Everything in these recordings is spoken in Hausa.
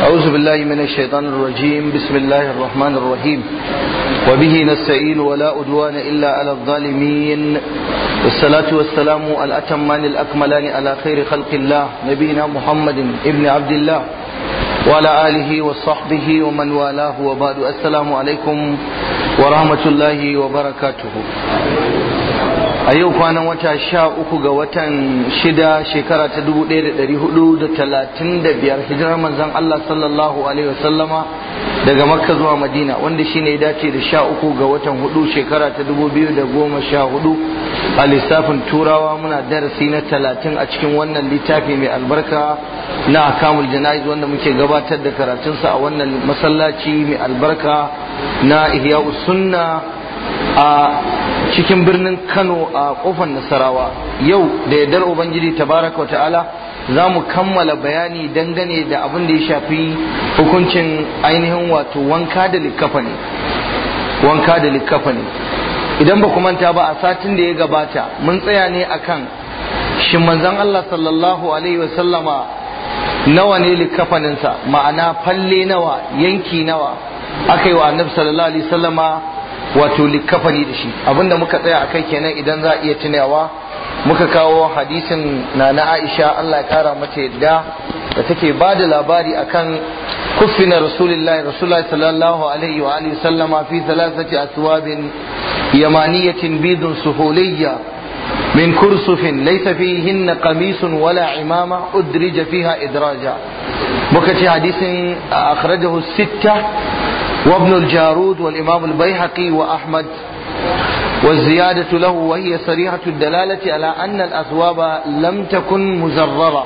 أعوذ بالله من الشيطان الرجيم بسم الله الرحمن الرحيم وبه نستعين ولا أدوان إلا على الظالمين والصلاة والسلام الأتمان الأكملان على خير خلق الله نبينا محمد ابن عبد الله وعلى آله وصحبه ومن والاه وبعد السلام عليكم ورحمة الله وبركاته a yau kwanan wata sha uku ga watan shida shekara ta dubu ɗaya da ɗari hudu da talatin da biyar hijirar manzan Allah sallallahu alaihi wasallama daga makka zuwa madina wanda shi ne dace da sha uku ga watan hudu shekara ta dubu biyu da goma sha hudu a lissafin turawa muna darasi na talatin a cikin wannan littafi mai albarka na akamul jana'iz wanda muke gabatar da karatunsa a wannan masallaci mai albarka na ihya'us sunna a cikin birnin Kano a kofar Nasarawa yau da yardar Ubangiji tabaraka ta'ala za mu kammala bayani dangane da abin da ya shafi hukuncin ainihin wato wanka da likafani wanka da likafani idan ba ku manta ba a satin da ya gabata mun tsaya ne akan shin manzon Allah sallallahu alaihi wasallama nawa ne likafaninsa ma'ana falle nawa yanki nawa aka yi wa annabi sallallahu alaihi wasallama wato likafani da shi abinda muka tsaya a kai kenan idan za a iya tunawa muka kawo hadisin na na Aisha Allah ya kara mata yadda da take ba da labari akan kufina rasulullahi rasulullahi sallallahu alaihi wa alihi sallama fi thalathati aswabin yamaniyatin bidun suhuliyya من كرسف ليس فيهن قميص ولا عمامة أدرج فيها إدراجا بكتي حديث أخرجه الستة وابن الجارود والإمام البيهقي وأحمد والزيادة له وهي صريحة الدلالة على أن الأثواب لم تكن مزررة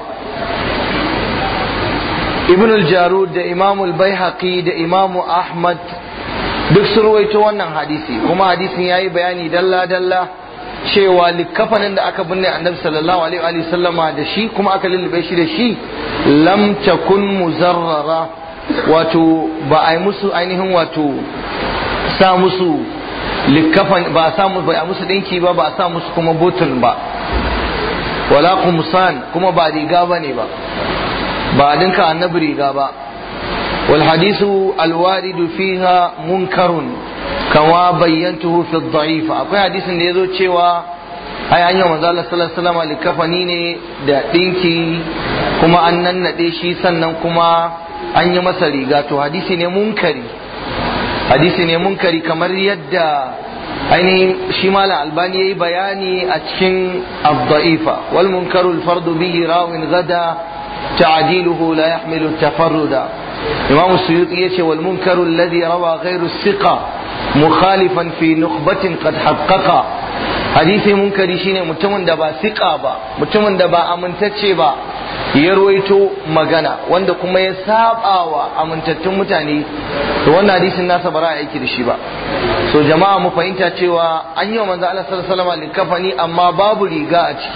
ابن الجارود ده إمام البيهقي ده إمام أحمد duk sun ruwaito wannan hadisi kuma hadisin yayi bayani dalla dalla cewa likafanin da aka binne annabi sallallahu alaihi wa sallama da shi kuma aka lullube shi da shi lam takun muzarrara wato ba a yi musu ainihin wato sa musu likafan ba a sa musu ba a musu dinki ba ba a sa musu kuma botun ba wala kumsan kuma ba riga ba ne ba ba a dinka annabi riga ba wal hadisu alwaridu fiha munkarun kama bayyantuhu fi dha'if akwai hadisin da yazo cewa ai an yi manzo Allah sallallahu alaihi wasallam likafani ne da dinki kuma an nannade shi sannan kuma an yi masa riga to hadisi ne munkari hadisi ne munkari kamar yadda ainihin shi malam albani ya yi bayani a cikin abda'ifa wal munkaru alfardu bihi rawin gada ta'diluhu la yahmilu tafarruda imam suyuti yace wal munkaru alladhi rawa ghayru thiqa mukhalifan fi nukhbatin qad haqqaqa hadisi munkari shine mutumin da ba siqa ba mutumin da ba amintacce ba ya ruwaito magana wanda kuma ya saba wa amintattun mutane to wannan hadisin nasa ba a aiki da shi ba so jama'a mu fahimta cewa an yi wa manzo Allah sallallahu alaihi wasallam likafani amma babu riga a ciki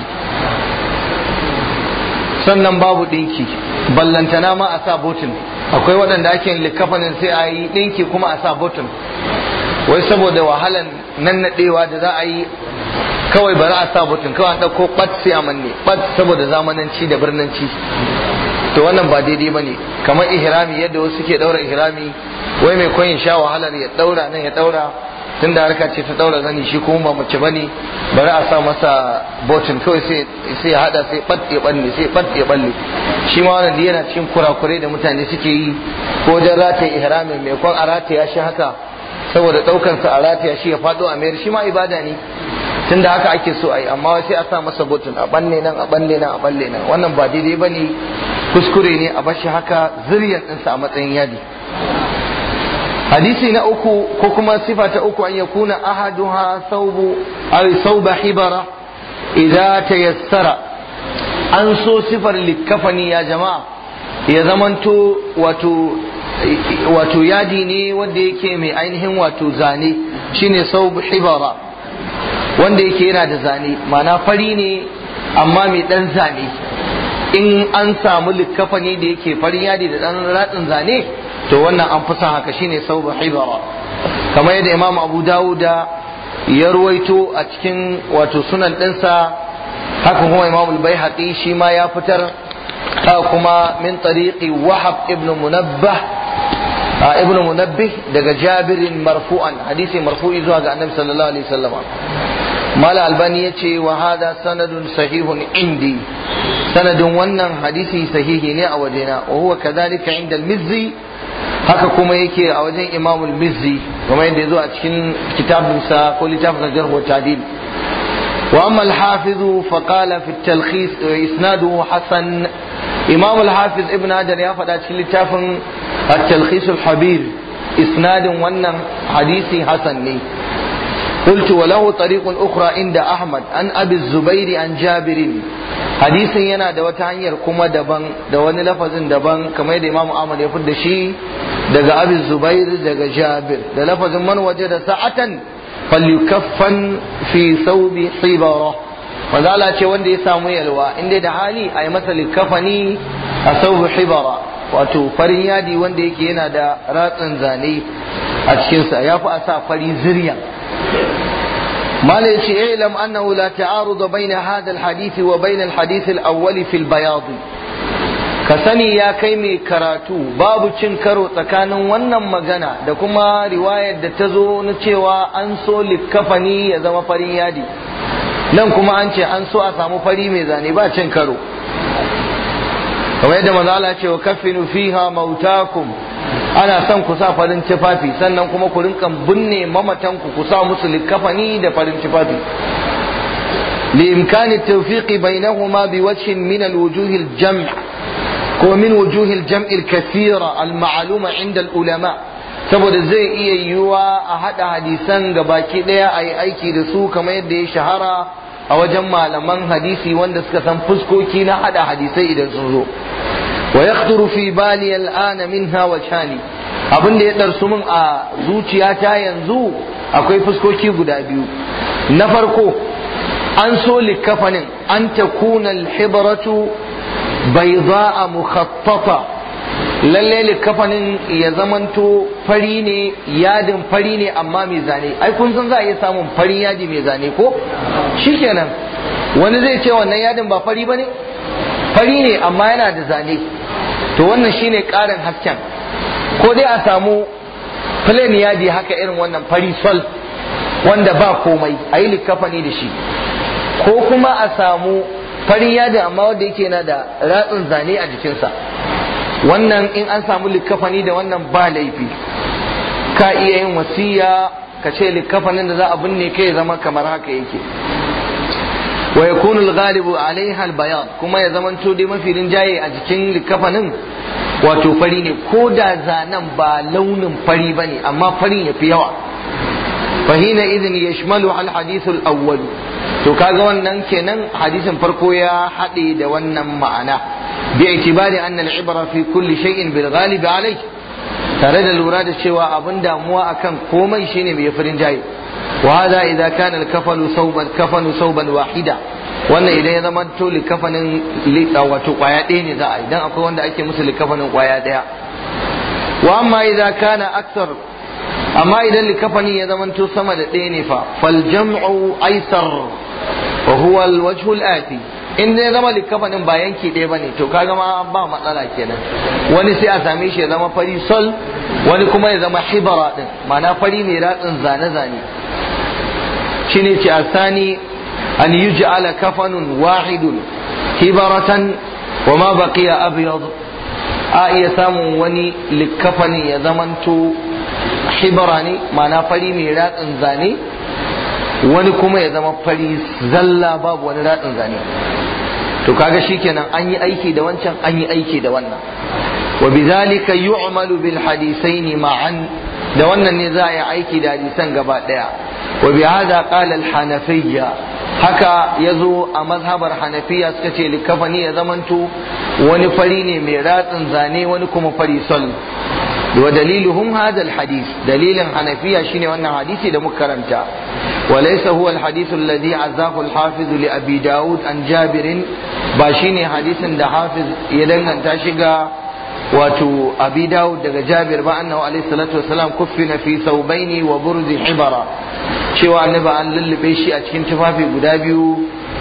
sannan babu dinki ballantana ma a sa botin akwai waɗanda ake yin likafanin sai a yi dinki kuma a sa botin wai saboda wahalan nannadewa da za a yi kawai bari a sa butun kawai an ɗauko ɓat sai a manne ɓat saboda zamananci da birnanci to wannan ba daidai ba ne kamar ihrami yadda wasu ke ɗaura ihrami wai mai koyin sha wahalar ya ɗaura nan ya ɗaura tun da harka ce ta ɗaura zani shi kuma ba mace ba ne bari a sa masa botun kawai sai ya haɗa sai ɓat ya ɓalle sai ɓat ya ɓalle shi ma wannan yana cikin kurakurai da mutane suke yi ko wajen rataye ihramin mai kwan a rataya shi haka saboda ɗaukansa a rataya shi ya faɗo a mayar shi ma ibada ne tunda haka ake so a yi amma sai a sa masa butun a balle nan a balle nan a balle nan wannan ba daidai ba ne kuskure ne a bashi haka zuriyar ɗinsa a matsayin yadi hadisi na uku ko kuma sifa ta uku an yakuna ahaduha saubu ay sauba hibara idza tayassara an so sifar likafani ya jama'a ya zamanto wato wato yadi ne wanda yake mai ainihin wato zane shine saubu hibara wanda yake yana da zane mana fari ne amma mai dan zane in an samu likafani da yake farin yadi da dan ratsin zane to wannan an fi son haka shine sauba hibara kamar yadda imam abu dawuda ya ruwaito a cikin wato sunan ɗinsa haka kuma imam al shi ma ya fitar kuma min tariqi wahab ibn munabbah ibn munabbih daga jabirin marfu'an hadisi marfu'i zuwa ga annabi sallallahu alaihi wasallam mala albani yace wa hada sanadun sahihun indi sanadin wannan hadisi sahihi ne a wajena wa huwa kadhalika inda al-mizzi haka kuma yake a wajen imam al-mizzi kuma yadda yazo a cikin kitabinsa ko littafin jarh wa ta'dil wa amma al-hafiz fa qala fi at-talkhis isnaduhu hasan imam al-hafiz ibn hajar ya faɗa cikin littafin at-talkhis al-habir isnadin wannan hadisi hasan ne قلت وله طريق أخرى عند أحمد عن أبي الزبير عن جابر حديث ينا da wata hanyar kuma daban da wani lafazin daban kamar yadda Imam Ahmad ya fidda shi daga Abi Zubair daga Jabir da lafazin man wajada sa'atan falyukaffan fi thawbi hibara wanda Allah ce wanda ya samu yalwa inda da hali a yi masa likafani a thawbi hibara wato farin yadi wanda yake yana da ratsin zane a cikinsa ya fi a sa fari ziryan ما ليش اعلم أنه لا تعارض بين هذا الحديث وبين الحديث الأول في البياض كسني يا كيمي كراتو باب كرو tsakanin wannan magana da kuma riwayar da ta zo na cewa an so likkafani ya zama farin yadi nan kuma an ce an so a samu fari mai zane ba cin karo kamar yadda manzo Allah ce wa kaffinu fiha mautakum ana son ku sa farin tufafi sannan kuma ku rinka binne mamatan ku ku sa musu likafani da farin tufafi لإمكان التوفيق بينهما بوجه من الوجوه الجمع ومن وجوه الجمع الكثيرة المعلومة عند العلماء saboda zai iya yiwuwa a haɗa hadisan ga baki ɗaya a yi aiki da su kamar yadda ya shahara a wajen malaman hadisi wanda suka san fuskoki na haɗa hadisai idan sun zo wa yakhturu fi bali al'ana minha wajhani abin da ya darsu min a zuciyata yanzu akwai fuskoki guda biyu na farko an so likafanin an takuna al-hibratu bayda'a mukhattata lalle likafanin ya zamanto fari ne yadin fari ne amma mai zane ai kun san za a iya samun farin yadi mai zane ko shikenan wani zai ce wannan yadin ba fari bane fari ne amma yana da zane to wannan shine ƙarin hasken ko dai a samu plain yadi haka irin wannan fari sol wanda ba komai a yi likafani da shi ko kuma a samu farin yadi amma wanda yake na da ratsin zane a jikinsa wannan in an samu likafani da wannan ba laifi ka iya yin wasiya ka ce likafanin da za a binne kai zama kamar haka yake wa yakunu al-ghalibu alaiha al-bayan kuma ya zamanto dai mafi rinjaye a jikin likafanin wato fari ne ko da zanen ba launin fari bane amma farin yafi yawa fahina idin yashmalu al-hadith al-awwal to kaga wannan kenan hadisin farko ya haɗe da wannan ma'ana bi itibari anna al-ibra fi kulli shay'in bil ghalib alayh tare da lura da cewa abin damuwa akan komai shine mai farin jaye وهذا إذا كان الكفن ثوبا كفن ثوبا واحدا wannan idan ya zama to likafanin wato kwaya ɗaya ne za a idan akwai wanda ake musu likafanin kwaya ɗaya wa amma idan kana aksar amma idan likafanin ya zama to sama da ɗaya ne fa fal jam'u aisar wa huwa al wajhu al ati in ya zama likafanin ba yanki ɗaya bane to kaga ma ba matsala kenan wani sai a same shi ya zama fari sol wani kuma ya zama hibara din ma'ana fari mai ratsin zane zane shine ce asani an yuj'ala kafanun wahidun hibaratan wa ma baqiya abyad a iya samun wani likafanin ya zamanto hibara ne ma'ana fari mai ratsin zane wani kuma ya zama fari zalla babu wani ratsin zane to kaga shikenan an yi aiki da wancan an yi aiki da wannan wa bidhalika yu'malu bil hadithaini ma'an da wannan ne za a yi aiki da hadisan gaba daya wa bi hada qala al hanafiyya haka yazo a mazhabar hanafiya suka ce likafani ya zamanto wani fari ne mai ratsin zane wani kuma fari sol wa daliluhum hada al hadith dalilin hanafiya shine wannan hadisi da muka karanta وليس هو الحديث الذي عزاه الحافظ لأبي داود عن جابر باشيني حديث دا حافظ يدنغن تاشيغا واتو أبي داود دا جابر بأنه عليه الصلاة والسلام كفن في ثوبين وبرز حبرا cewa annabi an lullube shi a cikin tufafi guda biyu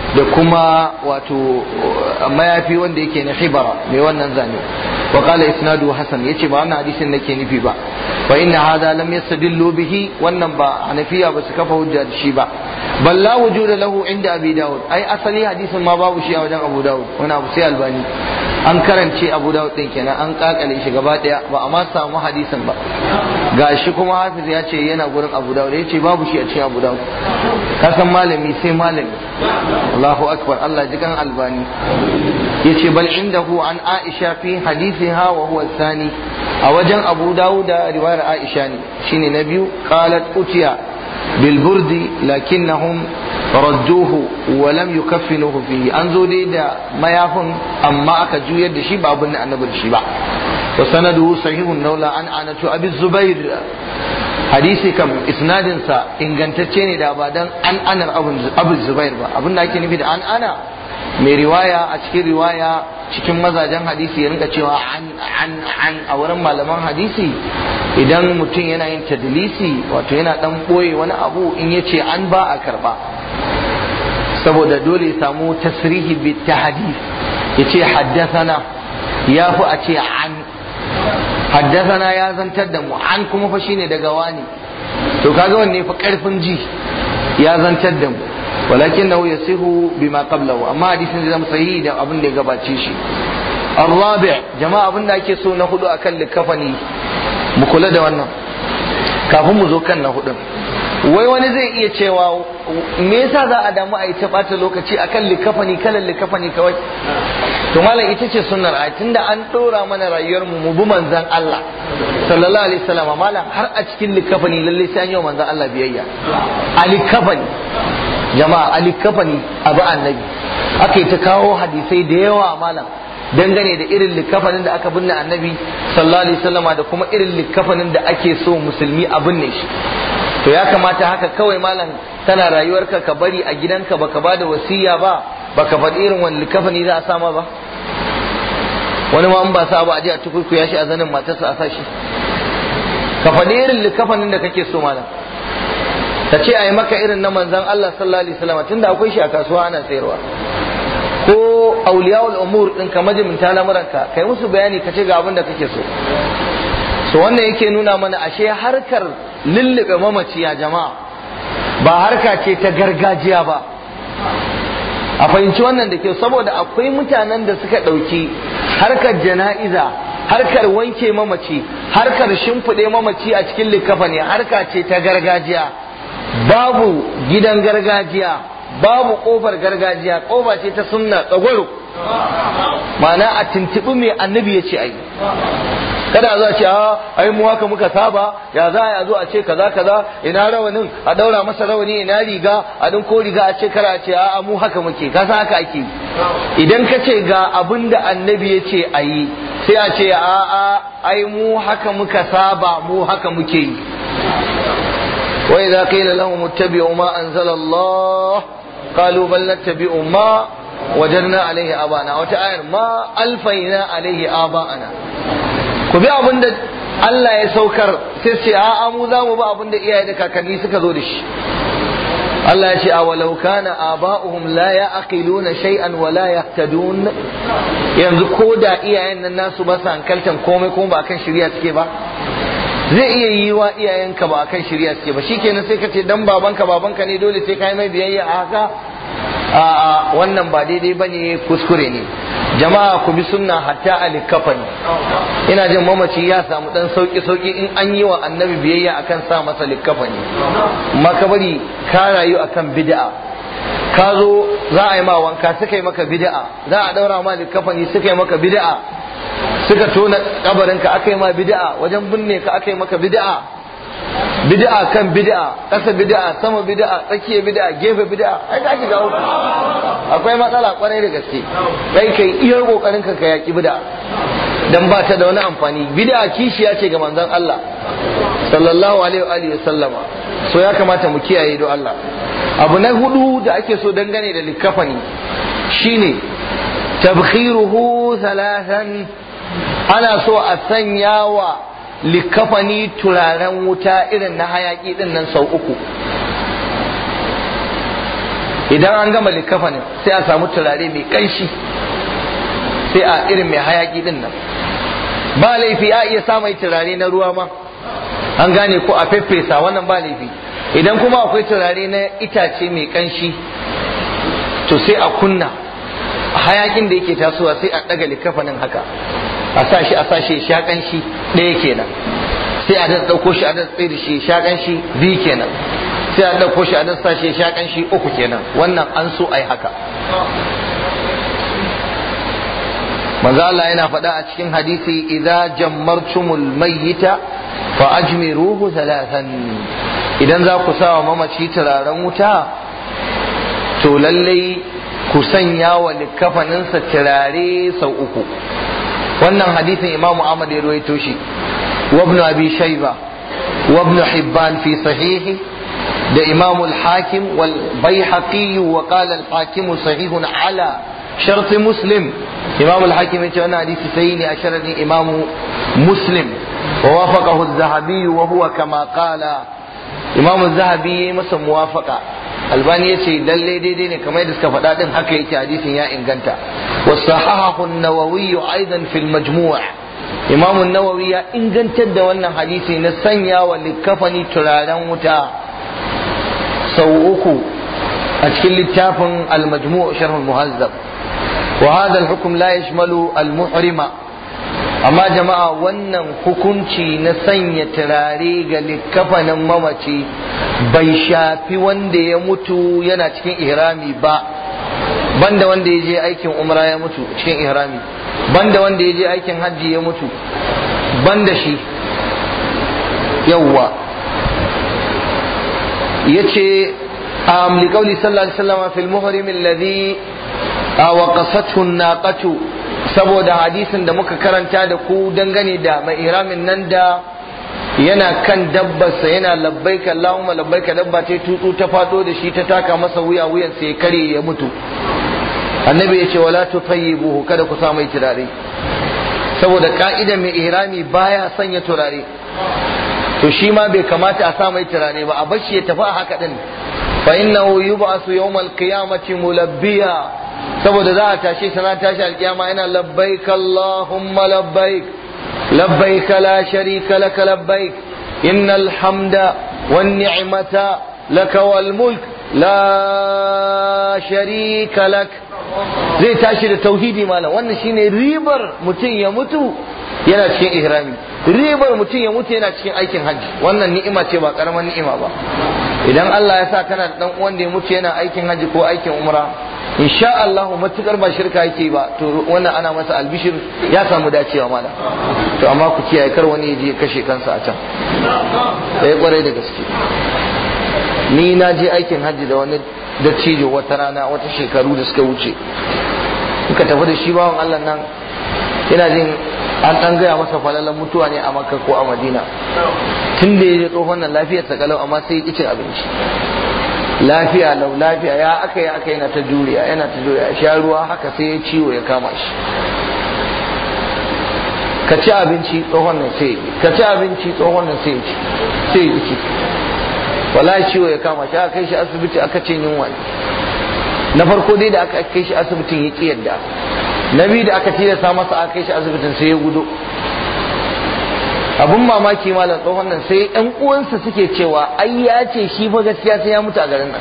da kuma wato mayafi wanda yake na hibara mai wannan zane wa qala isnadu hasan yace ba wannan hadisin nake nufi ba fa inna hadha lam yastadillu bihi wannan ba hanafiya ba su kafa hujja da shi ba bal la wujuda lahu inda abi daud ai asali hadisin ma babu shi a wajen abu daud wani abu sai albani an karance abu daud din kenan an kakale shi gaba daya ba a ma samu hadisin ba gashi kuma hafiz ya ce yana gurin abu daud ya ce babu shi a cikin abu daud ka san malami sai malami Allahu akbar Allah ji kan albani yace bal indahu an aisha fi hadithiha wa huwa thani a wajen abu daud da riwayar aisha ne shine na biyu qalat utiya bil burdi lakinnahum radduhu wa lam yukaffinuhu fihi an zo dai da mayafin amma aka juyar da shi ba abin da annabi da shi ba wa sanaduhu sahihun naula an anatu abi zubair hadisi kam isnadin sa ingantacce ne da ba dan an anar abu zubair ba abin da ake nufi da an ana mai riwaya a cikin riwaya cikin mazajen hadisi ya rinka cewa an an an a wurin malaman hadisi idan mutum yana yin tadlisi wato yana dan boye wani abu in ya ce an ba a karba saboda dole ya samu tasrihi bi tahdith ya ce haddathana ya fi a ce an haddathana ya zantar da mu an kuma fa shine daga wani to kaga wanne fa karfin ji ya zantar da mu ولكنه يصح بما قبله اما حديث da zama sahihi da abin da ya gabace shi الرابع jama'a abin da ake so na hudu akan likafani mu kula da wannan kafin mu zo kan na hudun wai wani zai iya cewa me yasa za a damu a yi ta bata lokaci akan likafani kalan likafani kawai to malam ita ce sunnar a tunda an dora mana rayuwar mu mu bi manzon Allah sallallahu alaihi wasallam malam har a cikin likafani lalle sai an yi manzon Allah biyayya a likafani jama'a ali kafani abu annabi aka yi ta kawo hadisai da yawa malam dangane da irin likafanin da aka binne annabi sallallahu alaihi wasallama da kuma irin likafanin da ake so musulmi a binne shi to ya kamata haka kawai malam tana rayuwarka ka bari a gidanka baka ba da wasiya ba baka faɗi irin wani likafani za a sama ba wani ma in ba sa ba a je a tukurkuya shi a zanin matarsa a sa shi ka faɗi irin likafanin da kake so malam ka ce a yi maka irin na manzan Allah sallallahu alaihi wasallam tunda akwai shi a kasuwa ana sayarwa ko auliyawul umur din ka majiminta lamuranka kai musu bayani ka ce ga abin da kake so so wannan yake nuna mana ashe harkar lullube mamaci ya jama'a ba harka ce ta gargajiya ba a fahimci wannan da kyau saboda akwai mutanen da suka ɗauki harkar jana'iza harkar wanke mamaci harkar shimfiɗe mamaci a cikin likafa ne harka ce ta gargajiya babu gidan gargajiya babu kofar gargajiya kofa ce ta sunna tsagwaro ma'ana a tuntuɓi mai annabi ya ce ai kada a zo a ce a ai mu haka muka saba ya za a zo a ce kaza kaza ina rawanin a daura masa rawani ina riga a din ko riga a ce kara a ce a mu haka muke ka san haka ake idan ka ce ga abin da annabi ya ce a yi sai a ce a a ai mu haka muka saba mu haka muke yi وإذا قيل لهم اتبعوا ما أنزل الله قالوا بل نتبع ما وجدنا عليه آباءنا وتعالى ما ألفينا عليه آباءنا كبي أبن Allah ya saukar sai ce a mu za mu ba abin da iyaye da kakanni suka zo da shi Allah ya ce a walau kana aba'uhum la ya'qiluna shay'an wa la yahtadun yanzu ko da iyayen nan nasu ba su hankaltan komai kuma ba kan shirya suke ba zai iya yi wa iyayenka ba kan shirya suke ba shikenan sai ka ce dan babanka babanka ne dole sai ka yi mai biyayya a haka a wannan ba daidai ba ne kuskure ne jama'a ku bi sunna hatta a likafani ina jin mamaci ya samu dan sauki sauki in an yi wa annabi biyayya akan sa masa likafani amma ka bari ka rayu akan bid'a ka zo za a yi ma wanka suka yi maka bid'a za a daura ma likafani suka yi maka bid'a suka tona kabarinka aka yi ma bid'a wajen binne ka aka yi maka bid'a bid'a kan bid'a ƙasa bid'a sama bid'a tsakiya bid'a gefe bid'a ai ka shiga uku akwai matsala kwarai da gaske kai kai iya kokarin ka ka yaki bid'a dan ba ta da wani amfani bid'a kishiya ce ga manzon Allah sallallahu alaihi wa sallama so ya kamata mu kiyaye do Allah abu na hudu da ake so dangane da likafani shine tabkhiruhu thalathan ana so a sanya wa likafani turaren wuta irin na hayaki din nan sau uku idan an gama likafanin sai a samu turare mai kanshi sai a irin mai hayaki din nan ba laifi a iya sa mai turare na ruwa ma an gane ko a feffesa wannan ba laifi idan kuma akwai turare na itace mai kanshi to sai a kunna hayakin da yake tasowa sai a daga likafanin haka a sa shi a sa shi sha kanshi ɗaya kenan sai a da ɗauko shi a da tsaye da shi sha kanshi biyu kenan sai a ɗauko shi a da sa shi sha kanshi uku kenan wannan an so a yi haka manzo Allah yana faɗa a cikin hadisi idza jammartumul mayyita fa ajmiruhu thalathan idan za ku sa wa mamaci turaren wuta to lallai ku sanya wa likafaninsa turare sau uku wannan hadisin imamu Ahmad ya ruwaito shi wa ibn abi shayba wa ibn hibban fi sahihi da imamu al-hakim wal baihaqi wa qala al-hakim sahihun ala shart muslim imam al-hakim ya ce wannan hadisi sai ne a sharadin imamu muslim wa wafaqahu az-zahabi wa huwa kama qala imam az-zahabi ya masa muwafaqa albani ya ce lalle daidai ne kamar yadda suka faɗa din haka yake hadisin ya inganta wa sahahahu an-nawawi aidan fil majmu' imam an-nawawi ya ingantar da wannan hadisi na sanya wa likafani turaren wuta sau uku a cikin littafin al-majmu' sharh al-muhazzab وهذا الحكم لا يشمل المحرم amma jama'a wannan hukunci na sanya turare ga likkafanin mamaci bai shafi wanda ya mutu yana cikin ihrami ba banda wanda ya je aikin umra ya mutu cikin ihrami banda wanda ya je aikin hajji ya mutu banda shi yawwa yace am liqauli sallallahu alaihi wasallam fil muhrim alladhi waqasathu naqatu saboda hadisin da muka karanta da ku dangane da mai iramin nan da yana kan dabbarsa yana labbaika Allahumma labbaika dabba ta tutsu ta fado da shi ta taka masa wuya wuyan sai kare ya mutu annabi ya ce wala tutayyibuhu kada ku sa mai turare saboda ka'ida mai ihrami baya sanya turare to shi ma bai kamata a sa mai turare ba a bashi ya tafi a haka din fa innahu yub'asu yawmal qiyamati mulabbiya saboda za a tashe sana tashi alkiyama yana labbaik Allahumma labbaik labbaik la sharika laka labbaik innal hamda wan ni'mata laka wal mulk la sharika lak zai tashi da tauhidi malam wannan shine ribar mutum ya mutu yana cikin ihrami ribar mutum ya mutu yana cikin aikin hajji wannan ni'ima ce ba karamar ni'ima ba idan Allah ya sa kana da dan uwan da ya mutu yana aikin hajji ko aikin umra insha Allah matukar ba shirka yake ba to wannan ana masa albishir ya samu dacewa mana to amma ku kiyaye kar wani ya je kashe kansa a can sai kwarai da gaske ni na je aikin hajji da wani dattijo wata rana wata shekaru da suka wuce muka tafi da shi bawan Allah nan yana jin an dan gaya masa falalan mutuwa ne a makka ko a madina tun da ya je tsohon nan lafiyarsa kalau amma sai ya cin abinci lafiya lau lafiya ya aka yi aka yana ta juriya yana ta juriya sha ruwa haka sai ya ciwo ya kama shi ka ci abinci tsohon nan sai ka ci abinci tsohon nan sai ci sai ya ci wallahi ciwo ya kama shi aka kai shi asibiti aka ce yunwa na farko dai da aka kai shi asibitin ya ki yadda na biyu da aka tilasta masa aka kai shi asibitin sai ya gudo abun mamaki malam tsohon nan sai yan uwansa suke cewa ai ya ce shi fa gaskiya sai ya mutu a garin nan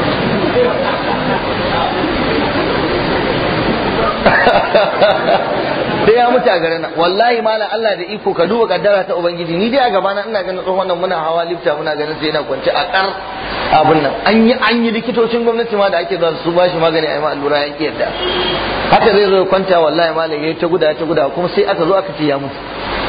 sai ya mutu a garin nan wallahi malam Allah da iko ka duba kaddara ta ubangiji ni dai a gabana ina ganin tsohon nan muna hawa lifta muna ganin sai yana kwance a kar abun nan an yi an yi likitocin gwamnati ma da ake zuwa su ba shi magani a yi ma allura ya ki yadda haka zai zo kwanta wallahi malam ya ta guda ya ta guda kuma sai aka zo aka ce ya mutu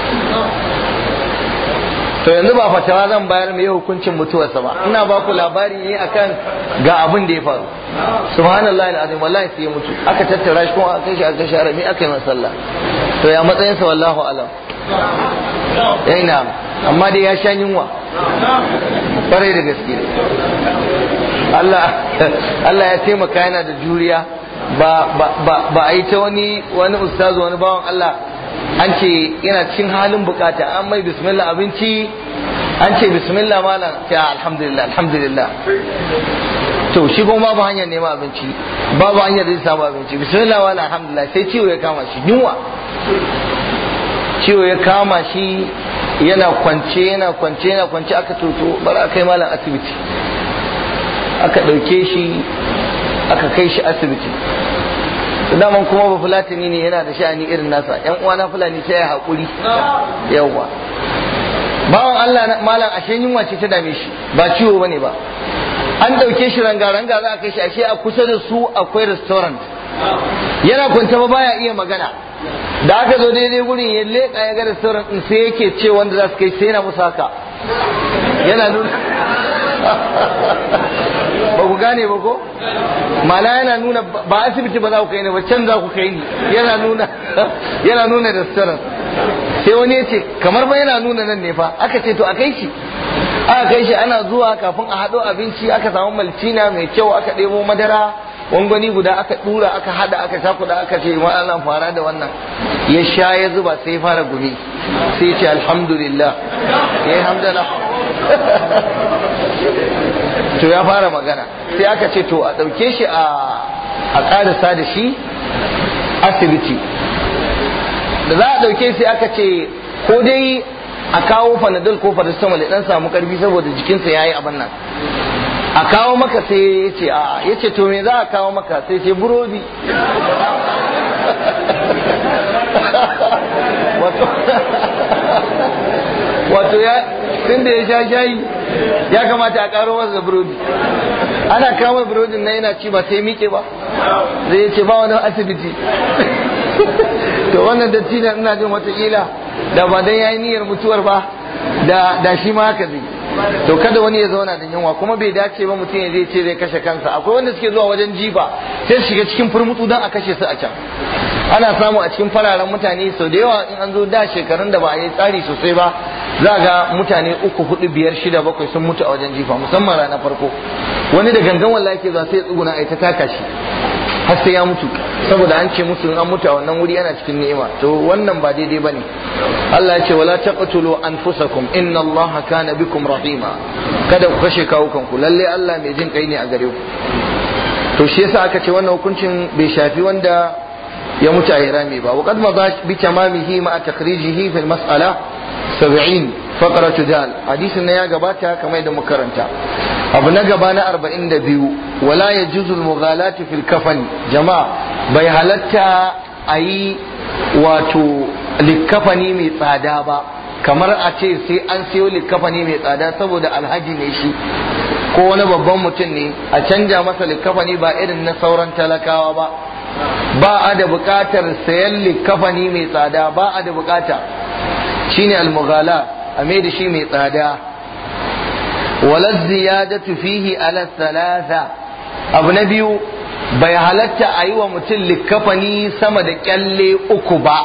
to yanzu ba fatawa zan bayar mai hukuncin mutuwarsa ba ina ba ku labari ne akan ga abin da ya faru subhanallahi alazim wallahi sai ya mutu aka tattara shi kuma aka shi aka share mi aka yi masa sallah to ya matsayin sa wallahu alam yayi na amma dai ya sha yunwa kwarai da gaske Allah Allah ya taimaka yana da juriya ba ba ba a yi ta wani wani ustazu wani bawan Allah an ce yana cikin halin bukata an mai bismillah abinci an ce bismillah malam ta alhamdulillah alhamdulillah to shi kuma babu hanyar neman abinci babu hanyar zai samu abinci bismillah wa alhamdulillah sai ciwo ya kama shi yunwa ciwo ya kama shi yana kwance yana kwance yana kwance aka toto bari a kai malam asibiti aka ɗauke shi aka kai shi asibiti daman kuma ba fulatani ne yana da sha'ani irin nasa yan uwana fulani sai ya haƙuri yawwa bawan Allah malam ashe yunwa ce ta dame shi ba ciwo bane ba an ɗauke shi ranga-ranga za a kai shi ashe a kusa da su akwai restaurant yana kwanta ba baya iya magana da aka zo daidai gurin ya leƙa ya ga restaurant din sai yake ce wanda za su kai sai yana musu haka yana nuna ba ku gane ba ko mana yana nuna ba asibiti ba za ku kai ni ba can za ku kai ni yana nuna yana nuna restaurant sai wani ya ce kamar ba yana nuna nan ne fa aka ce to a kai shi aka kai shi ana zuwa kafin a haɗo abinci aka samu maltina mai kyau aka ɗebo madara gwangwani guda aka ɗura aka haɗa aka cakuɗa aka ce ma Allah fara da wannan ya sha ya zuba sai ya fara gumi sai ya ce alhamdulillah ya yi hamdala to ya fara magana sai aka ce to a ɗauke shi a ƙarisa da shi asibiti da za a ɗauke sai aka ce ko dai a kawo fanadol ko paracetamol ya dan samu karfi saboda jikinsa yayi abin nan a kawo maka sai ya ce a ya ce to me za a kawo maka sai ce burodi wato ya tun da ya sha shayi ya kamata a karo masa burodi ana kawo burodin na yana ci ba sai miƙe ba zai ya ce ba wani asibiti to wannan dattijan ina jin watakila da ba dan yayi niyyar mutuwar ba da da shi ma haka zai to kada wani ya zauna da yunwa kuma bai dace ba mutum ya zai ce zai kashe kansa akwai wanda suke zuwa wajen jifa sai su shiga cikin furmutu don a kashe su a can ana samu a cikin fararen mutane sau da yawa in an zo da shekarun da ba a yi tsari sosai ba za ga mutane uku hudu biyar shida bakwai sun mutu a wajen jifa musamman ranar farko wani da gangan wallahi ke zuwa sai ya tsuguna a ta taka shi har sai ya mutu saboda an ce musu an mutu a wannan wuri ana cikin ni'ima to wannan ba daidai bane Allah ya ce wala taqtulu anfusakum inna Allaha kana bikum rahima kada ku kashe kawukan ku lalle Allah mai jin kai ne a gare ku to shi yasa aka ce wannan hukuncin bai shafi wanda ya mutu a hirami ba وقد مضى بتمامه مع تخريجه في المسألة 70 فقرة دال حديث ya gabata kamar da makaranta abu na gaba na 42 wala yajuzu al-mughalati fil kafan jama'a bai halatta ayi wato likafani mai tsada ba kamar a ce sai an siyo likafani mai tsada saboda alhaji ne shi ko wani babban mutum ne a canja masa likafani ba irin na sauran talakawa ba ba a da buƙatar sayan likafani mai tsada ba a da buƙata shine almughala a mai da shi mai tsada wala ziyadatu fihi ala thalatha abu na biyu bai halatta a yi wa mutum likafani sama da kyalle uku ba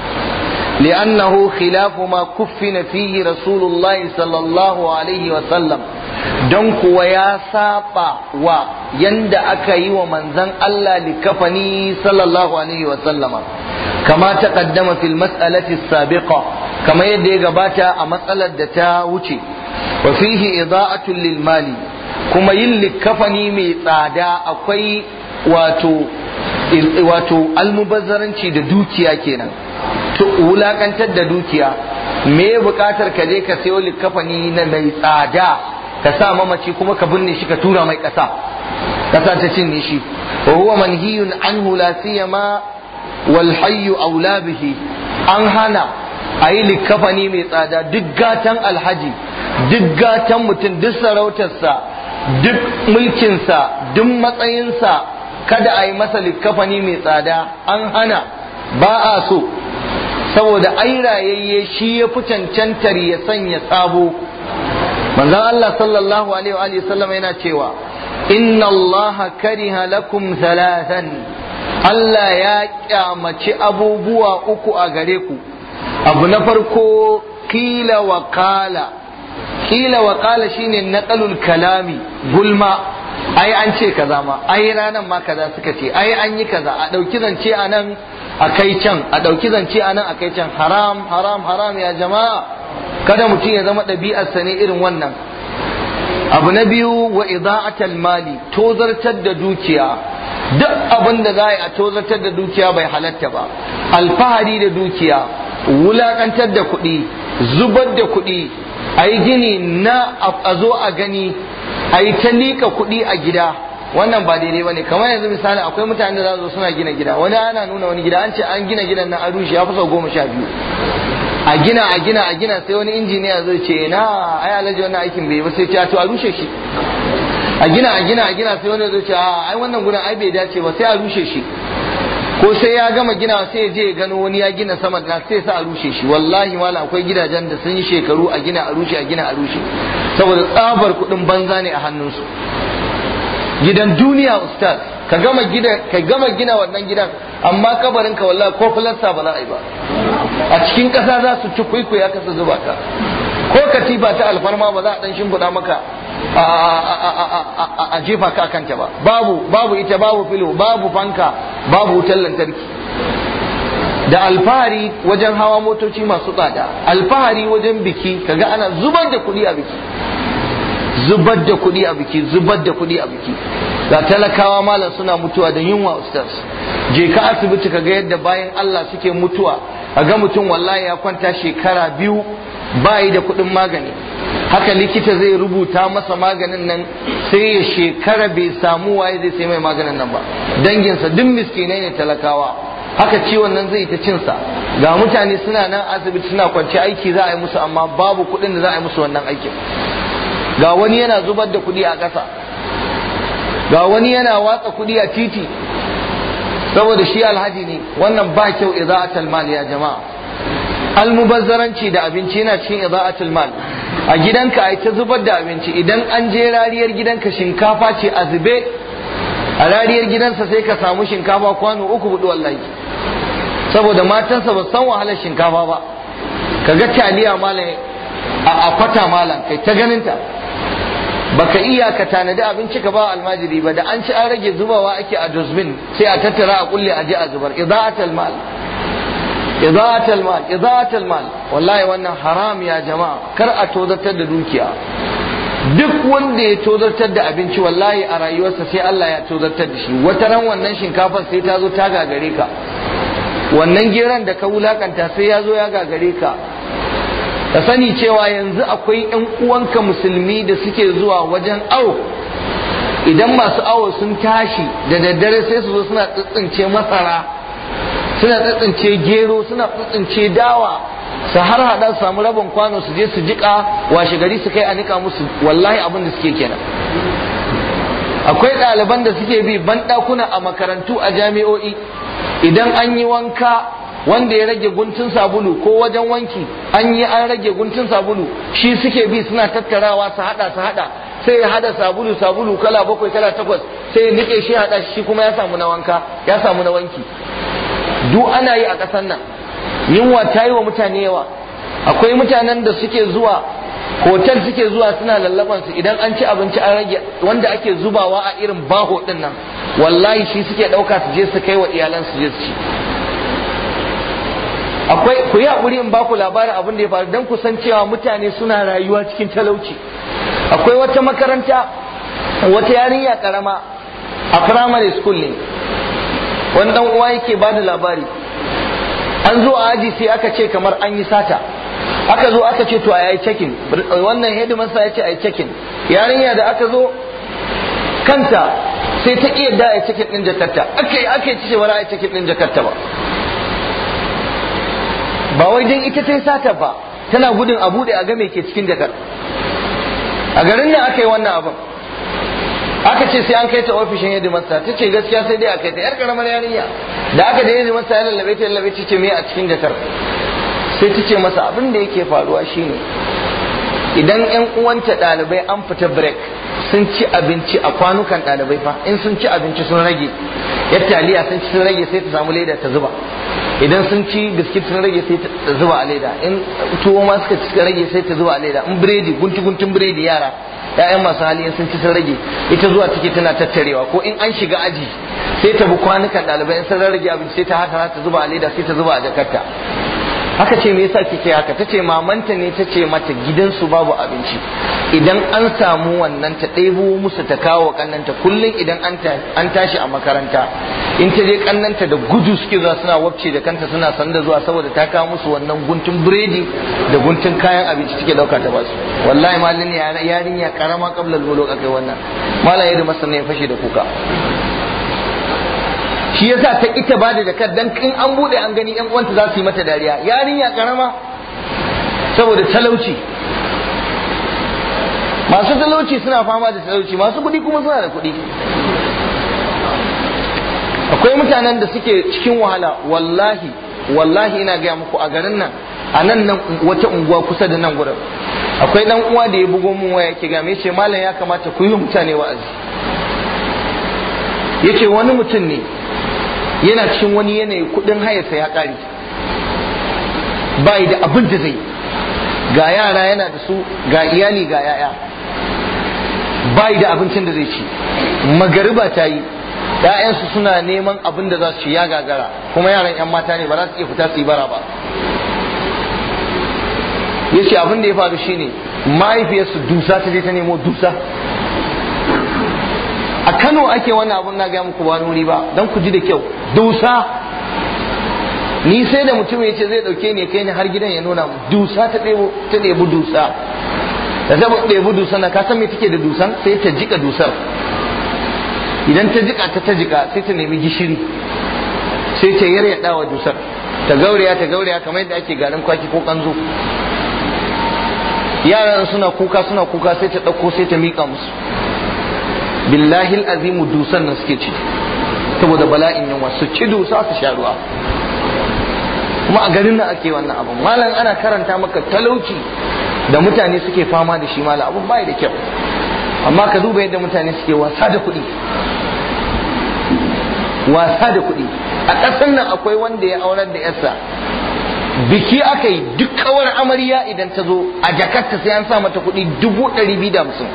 لأنه خلاف ما كفن فيه رسول الله صلى الله عليه وسلم don kuwa ya saba wa yanda aka yi wa manzan Allah likafani sallallahu alaihi wa sallama kama ta kaddama fil mas'alati sabiqa kama yadda ya gabata a matsalar da ta wuce wa fihi ida'atul lil mali kuma yin likafani mai tsada akwai wato wato almubazzaranci da dukiya kenan to wulakantar da dukiya me bukatar ka je ka sayo likafani na mai tsada ka sa mamaci kuma ka binne shi ka tura mai ƙasa ƙasa ta cinye shi wa huwa manhiyun anhu la siyama wal hayyu aula bihi an hana a yi likafani mai tsada duk gatan alhaji duk gatan mutum duk sarautarsa duk mulkinsa duk matsayinsa kada a yi masa likafani mai tsada an hana ba a so saboda ai rayayye shi ya fi cancantar ya sanya sabo manzon Allah sallallahu alaihi wa sallam yana cewa inna Allah kariha lakum thalathan Allah ya kyamaci abubuwa uku a gare ku abu na farko kila wa kala kila wa kala shine naqalul kalami gulma ai an ce kaza ma ai ranan ma kaza suka ce ai an yi kaza a dauki zance a nan a kai can a dauki zance a nan a kai can haram haram haram ya jama'a kada mutum ya zama ɗabi'arsa ne irin wannan abu na biyu wa ida'atal mali tozartar da dukiya duk abin da za a yi a tozartar da dukiya bai halatta ba alfahari da dukiya wulakantar da kuɗi zubar da kuɗi a yi gini na a zo a gani a yi ta liƙa kuɗi a gida wannan ba daidai ba ne kamar yanzu misali akwai mutane da za su suna gina gida wani ana nuna wani gida an ce an gina gidan na arushi ya fi sau goma sha biyu a gina a gina a gina sai wani injiniya zai ce na ai alhaji wannan aikin bai ba sai ce to a rushe shi a gina a gina a gina sai wani zai ce a ai wannan gudan ai bai dace ba sai a rushe shi ko sai ya gama gina sai ya je ya gano wani ya gina sama da sai sa a rushe shi wallahi malam akwai gidajen da sun yi shekaru a gina a rushe a gina a rushe saboda tsabar kuɗin banza ne a hannunsu gidan duniya ustaz ka gama gida ka gama gina wannan gidan amma kabarin ka wallahi ko filasta ba za a yi ba a cikin ƙasa za su ci kwaikwaya ka su zuba ka ko katifa ta alfarma ba za a dan shimfiɗa maka a jefa ka kanta ba babu babu ita babu filo babu fanka babu wutar lantarki da alfahari wajen hawa motoci masu tsada alfahari wajen biki kaga ana zubar da kuɗi a biki zubar da kuɗi a biki zubar da kuɗi a biki ga talakawa malam suna mutuwa da yunwa ustaz je ka asibiti kaga yadda bayan Allah suke mutuwa ga mutum wallahi ya kwanta shekara biyu bayi da kuɗin magani haka likita zai rubuta masa maganin nan sai ya shekara bai samu waye zai sai mai maganin nan ba danginsa duk miskinai ne talakawa haka ciwon nan zai ta cinsa ga mutane suna nan asibiti suna kwance aiki za a yi musu amma babu kuɗin da za a yi musu wannan aikin ga wani yana zubar da kuɗi a ƙasa ga wani yana watsa kuɗi a titi saboda shi alhaji ne wannan ba kyau idza'atul mal ya jama'a almubazzaranci da abinci yana cikin idza'atul mal a gidanka ai ta zubar da abinci idan an je rariyar gidanka shinkafa ce a zube a rariyar gidansa sai ka samu shinkafa kwano uku hudu wallahi saboda matansa ba san wahalar shinkafa ba ka ga taliya malam a kwata malam kai ta ganinta baka iya ka tanadi abinci ka ba almajiri ba da an ci an rage zubawa ake a dustbin sai a tattara a kulle a je a zubar ida'atul mal ida'atul mal ida'atul mal wallahi wannan haram ya jama'a kar a tozartar da dukiya duk wanda ya tozartar da abinci wallahi a rayuwarsa sai Allah ya tozartar da shi wata ran wannan shinkafar sai ta zo ta gagare ka wannan geron da ka wulakanta sai ya zo ya gagare ka ka sani cewa yanzu akwai 'yan uwanka musulmi da suke zuwa wajen awo idan masu awo sun tashi da daddare sai su zo suna tsitsince masara suna tsitsince gero suna tsitsince dawa su har hada su samu rabin kwano su je su jika washe gari su kai a nika musu wallahi abin da suke kenan akwai ɗaliban da suke bi banɗakuna a makarantu a jami'o'i idan an yi wanka wanda ya rage guntun sabulu ko wajen wanki an yi an rage guntun sabulu shi suke bi suna tattarawa su hada su hada sai ya hada sabulu sabulu kala bakwai kala takwas sai ya nike shi hada shi kuma ya samu na wanka ya samu na wanki duk ana yi a ƙasar nan yunwa ta yi wa mutane yawa akwai mutanen da suke zuwa hotel suke zuwa suna lallaban su idan an ci abinci an rage wanda ake zubawa a irin baho din nan wallahi shi suke ɗauka su je su kai wa iyalan su je su ci akwai ku yi haƙuri in baku labarin abin da ya faru don ku san cewa mutane suna rayuwa cikin talauci akwai wata makaranta wata yarinya karama a primary school ne wani dan uwa yake ba da labari an zo a aji sai aka ce kamar an yi sata aka zo aka ce to a yi cekin wannan headmaster ya ce a yi cekin yarinya da aka zo kanta sai ta iya da a yi cekin din jakarta aka yi aka yi ce ba a yi cekin din jakarta ba ba wai dan ita ta yi sata ba tana gudun a bude a ga me ke cikin jakar a garin nan aka yi wannan abin aka ce sai an kai ta ofishin yadda masa ta ce gaskiya sai dai a kai ta yar karamar yarinya da aka da yadda masa ya lallabe ta lallabe ta ce me a cikin jakar sai ta ce masa abin da yake faruwa shine idan yan uwanta ɗalibai an fita break sun ci abinci a kwanukan ɗalibai fa in sun ci abinci sun rage yar taliya sun ci sun rage sai ta samu leda ta zuba idan sun ci biskit sun rage sai ta zuba a leda in tuwo ma suka ci rage sai ta zuba a leda in biredi guntu guntun biredi yara ya'yan masu hali in sun ci sun rage ita zuwa take tana tattarewa ko in an shiga aji sai ta bi kwanukan ɗalibai in sun rage abinci sai ta haka ta zuba a leda sai ta zuba a jakarta haka ce me yasa kike haka tace mamanta ne tace mata gidansu babu abinci idan an samu wannan ta ɗebo musu ta kawo kannanta kullum idan an tashi a makaranta in ta je kannanta da gudu suke zuwa suna wabce da kanta suna sanda zuwa saboda ta kawo musu wannan guntun biredi da guntun kayan abinci take dauka ta basu wallahi malin yarinya karama qabla al akai wannan malaye da masana ya fashe da kuka shi yasa ta ita ba da jakar dan in an bude an gani yan uwanta za su yi mata dariya yarinya karama saboda talauci masu talauci suna fama da talauci masu kuɗi kuma suna da kuɗi akwai mutanen da suke cikin wahala wallahi wallahi ina gaya muku a garin nan a nan nan wata unguwa kusa da nan gurin akwai dan uwa da ya bugo mun waya yake ga me ce malam ya kamata ku yi mutane wa'azi yace wani mutum ne yana cikin wani yanayi kudin hayarsa ya kare bai da abin da zai ga yara yana da su ga iyali ga yaya bai da abincin da zai ci magariba ta yi ‘ya'yansu suna neman abin da za su ci ya gagara kuma yaran ‘yan mata ne ba za su iya fita su yi bara ba ya ce abin da ya faru shine mahaifiyarsu dusa ta je ta nemo dusa a kano ake wannan abun na gaya muku ba wuri ba don ku ji da kyau dusa ni sai da mutum ya ce zai dauke ni kai ni har gidan ya nuna mu dusa ta ɗebo ta ɗebi dusa da ta ɗebi dusa na ka san me take da dusan sai ta jika dusar idan ta jika ta ta jika sai ta nemi gishiri sai ta yarya wa dusar ta gauraya ta gauraya kamar yadda ake garin kwaki ko kanzo yaran suna kuka suna kuka sai ta ɗauko sai ta miƙa musu billahi azimu dusan nan suke ci saboda bala'in yunwa su ci dusa su sha ruwa kuma a garin nan ake wannan abun malam ana karanta maka talauci da mutane suke fama da shi malam abun bai da kyau amma ka duba yadda mutane suke wasa da kuɗi wasa da kuɗi a ƙasar nan akwai wanda ya aurar da yarsa biki aka yi duk kawar amarya idan ta zo a jakarta sai an sa mata kuɗi dubu ɗari biyu da hamsin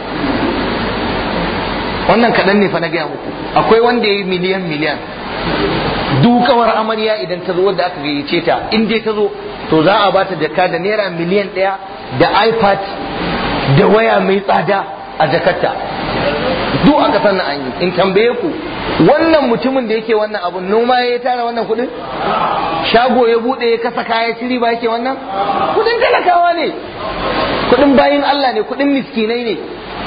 wannan kaɗan ne fa na gaya muku akwai wanda ya yi miliyan miliyan dukawar amarya idan ta zo wadda aka gayyace ta in dai ta zo to za a bata jaka da naira miliyan ɗaya da ipad da waya mai tsada a jakarta duk aka san an yi in tambaye ku wannan mutumin da yake wannan abun noma ya tara wannan kuɗin shago ya buɗe ya kasa kaya ciri ba yake wannan kuɗin talakawa ne kuɗin bayin Allah ne kuɗin miskinai ne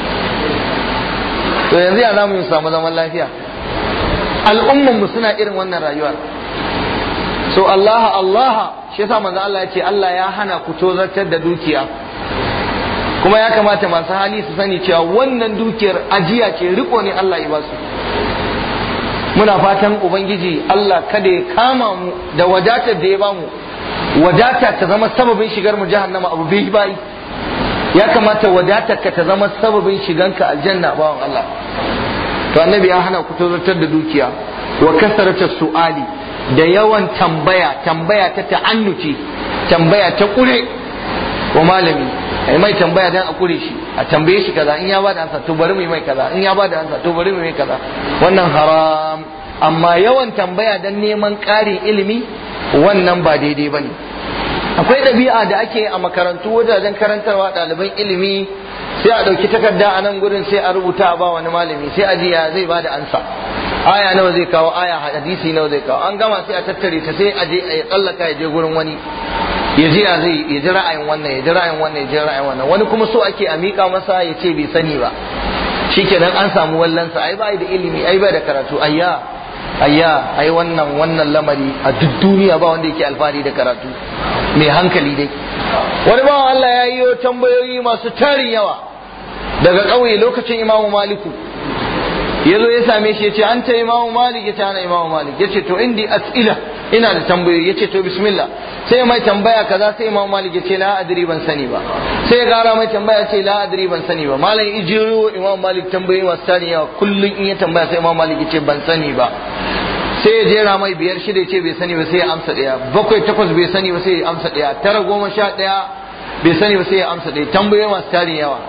to yanzu ya zamu samu zaman lafiya al'umman mu suna irin wannan rayuwa so Allah Allah shi yasa manzo Allah ya ce Allah ya hana ku tozartar da dukiya kuma ya kamata masu hali su sani cewa wannan dukiyar ajiya ce riko ne Allah ya basu muna fatan ubangiji Allah kada ya kama mu da wadatar da ya bamu wadata ta zama sababin shigar mu jahannama abu bai bai ya kamata wadatar ka ta zama sababin shiganka aljanna bawan Allah to annabi ya hana ku tozartar da dukiya wa kasarata su'ali da yawan tambaya tambaya ta ta'annuci tambaya ta kure wa malami ai mai tambaya dan a kure shi a tambaye shi kaza in ya bada ansa to bari mu yi mai kaza in ya bada ansa to bari mu yi mai kaza wannan haram amma yawan tambaya dan neman ƙarin ilimi wannan ba daidai bane akwai ɗabi'a da ake a makarantu wajajen karantarwa ɗaliban ilimi sai a ɗauki takarda a nan gurin sai a rubuta a ba wani malami sai a ji ya zai ba da ansa aya nawa zai kawo aya hadisi nawa zai kawo an gama sai a tattare ta sai a je a tsallaka ya je gurin wani ya ji ya zai ya ji ra'ayin wannan ya ji ra'ayin wannan ya ji ra'ayin wannan wani kuma so ake a miƙa masa ya ce bai sani ba shikenan an samu wallansa ai ba da ilimi ai ba da karatu ayya ayya ai wannan wannan lamari a duk duniya ba wanda yake alfahari da karatu mai hankali dai wani bawan Allah ya yi tambayoyi masu tarin yawa daga ƙauye lokacin imamu maliku ya zo ya same shi ya ce an ta imamu malik ya ce ana imamu malik ya ce to indi as'ila ina da tambayoyi ya ce to bismillah sai mai tambaya kaza sai imamu malik ya ce la adri ban sani ba sai ya gara mai tambaya ce la adri ban sani ba malam ijiro imamu malik tambayoyi masu tarin yawa kullum in ya tambaya sai imamu malik ya ce ban sani ba sai ya jera mai biyar shida ya ce bai sani ba sai ya amsa ɗaya bakwai takwas bai sani ba sai ya amsa ɗaya tara goma sha ɗaya bai sani ba sai ya amsa ɗaya tambayoyi masu tarin yawa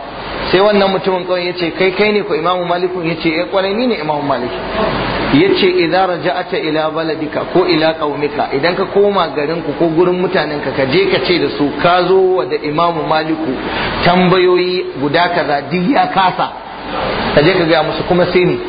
sai wannan mutumin kawai ya ce kai kai ne ko imamu maliku ya ce eh kwarai ni ne imamu malik ya ce idan raja'ata ila baladika ko ila qaumika idan ka koma garin ku ko gurin mutanen ka ka je ka ce da su ka zo wa da imamu maliku tambayoyi guda kaza duk ya kasa ka je ka gaya musu kuma sai ne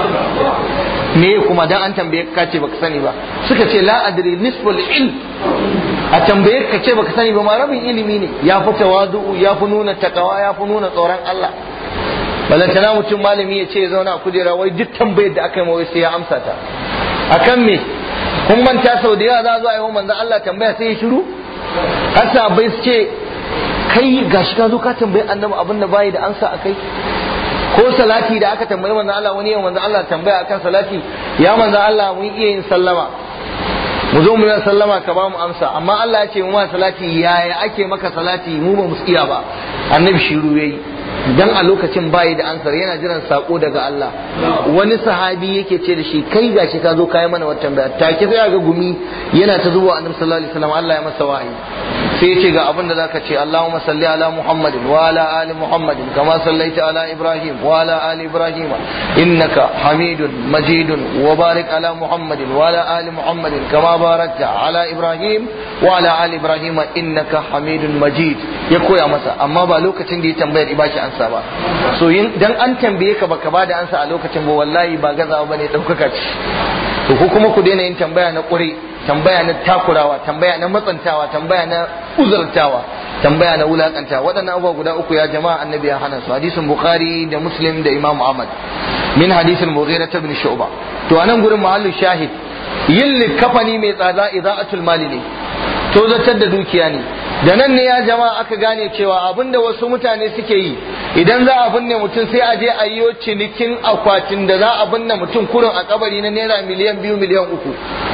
me kuma dan an tambaye ka ce baka sani ba suka ce la adri nisful ilm a tambaye ka ce baka sani ba ma rabin ilimi ne ya fi tawadu ya fi nuna takawa ya fi nuna tsoron Allah balantana mutum malami ya ce ya zauna a kujera wai duk tambayar da aka yi mawai sai ya amsa ta akan me kun manta sau da yawa za a zo a yi wa manzon Allah tambaya sai ya shiru har sahabbai su ce kai gashi ka zo ka tambayi annabi abin da bayi da ansa akai ko salati da aka tambayi manzon Allah wani yau manzon Allah tambaya akan salati ya manzon Allah mun iya yin sallama mu zo mu yi sallama ka ba mu amsa amma Allah ya ce mu ma salati yaya ake maka salati mu ba mu iya ba annabi shiru yayi dan a lokacin bayi da ansar yana jiran sako daga Allah wani sahabi yake ce da shi kai gashi ka zo kai mana wata tambaya take sai ga gumi yana ta zuwa annabi sallallahu alaihi wasallam Allah ya masa wahayi sai yace ga abin da zaka ce Allahumma salli ala Muhammadin wa ala ali Muhammadin kama sallaita ala Ibrahim wa ala ali Ibrahim innaka Hamidun Majidun wa barik ala Muhammadin wa ala ali Muhammadin kama barakta ala Ibrahim wa ala ali Ibrahim innaka Hamidun Majid ya koya masa amma ba lokacin da ya tambayar ibashi ansa ba so yin dan an tambaye ka baka bada ansa a lokacin ba wallahi ba gazawa bane daukaka ce to ko kuma ku daina yin tambaya na ƙure tambaya na takurawa tambaya na matsantawa tambaya na uzurtawa tambaya na wulakanta waɗannan abubuwa guda uku ya jama'a annabi ya hana su hadisin bukhari da muslim da imam ahmad min hadisin mughira ibn shu'ba to anan gurin mahallu shahid yin likafani mai tsada ida'atul mali ne to zartar da dukiya ne da nan ne ya jama'a aka gane cewa abinda wasu mutane suke yi idan za a binne mutum sai a je a yi cinikin akwatin da za a binne mutum kurin a kabari na naira miliyan biyu miliyan uku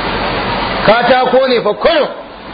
katako ne fa kurin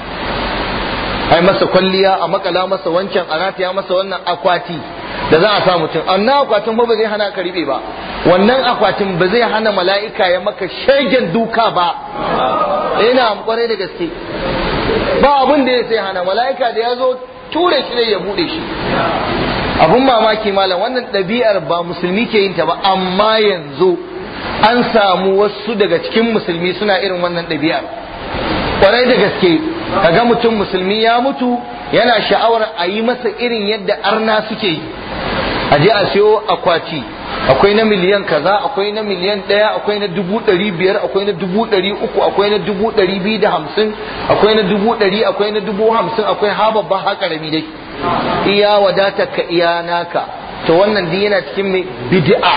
ai masa kwalliya a makala masa wancan a rataya masa wannan akwati da za a sa mutum annan akwatin ba zai hana ka riɓe ba wannan akwatin ba zai hana mala'ika ya maka shagen duka ba ina kwarai da gaske ba abin da ya sai hana mala'ika da ya zo ture shi ne ya bude shi abun mamaki malam wannan ɗabi'ar ba musulmi ke yin ta ba amma yanzu an samu wasu daga cikin musulmi suna irin wannan ɗabi'ar kwarai da gaske kaga mutum musulmi ya mutu yana sha'awar a yi masa irin yadda arna suke yi a je a siyo akwati akwai na miliyan kaza akwai na miliyan ɗaya akwai na dubu ɗari biyar akwai na dubu ɗari uku akwai na dubu ɗari biyu da hamsin akwai na dubu ɗari akwai na dubu hamsin akwai ha babba ha ƙarami dai iya wadata ka iya naka to wannan duk yana cikin mai bid'a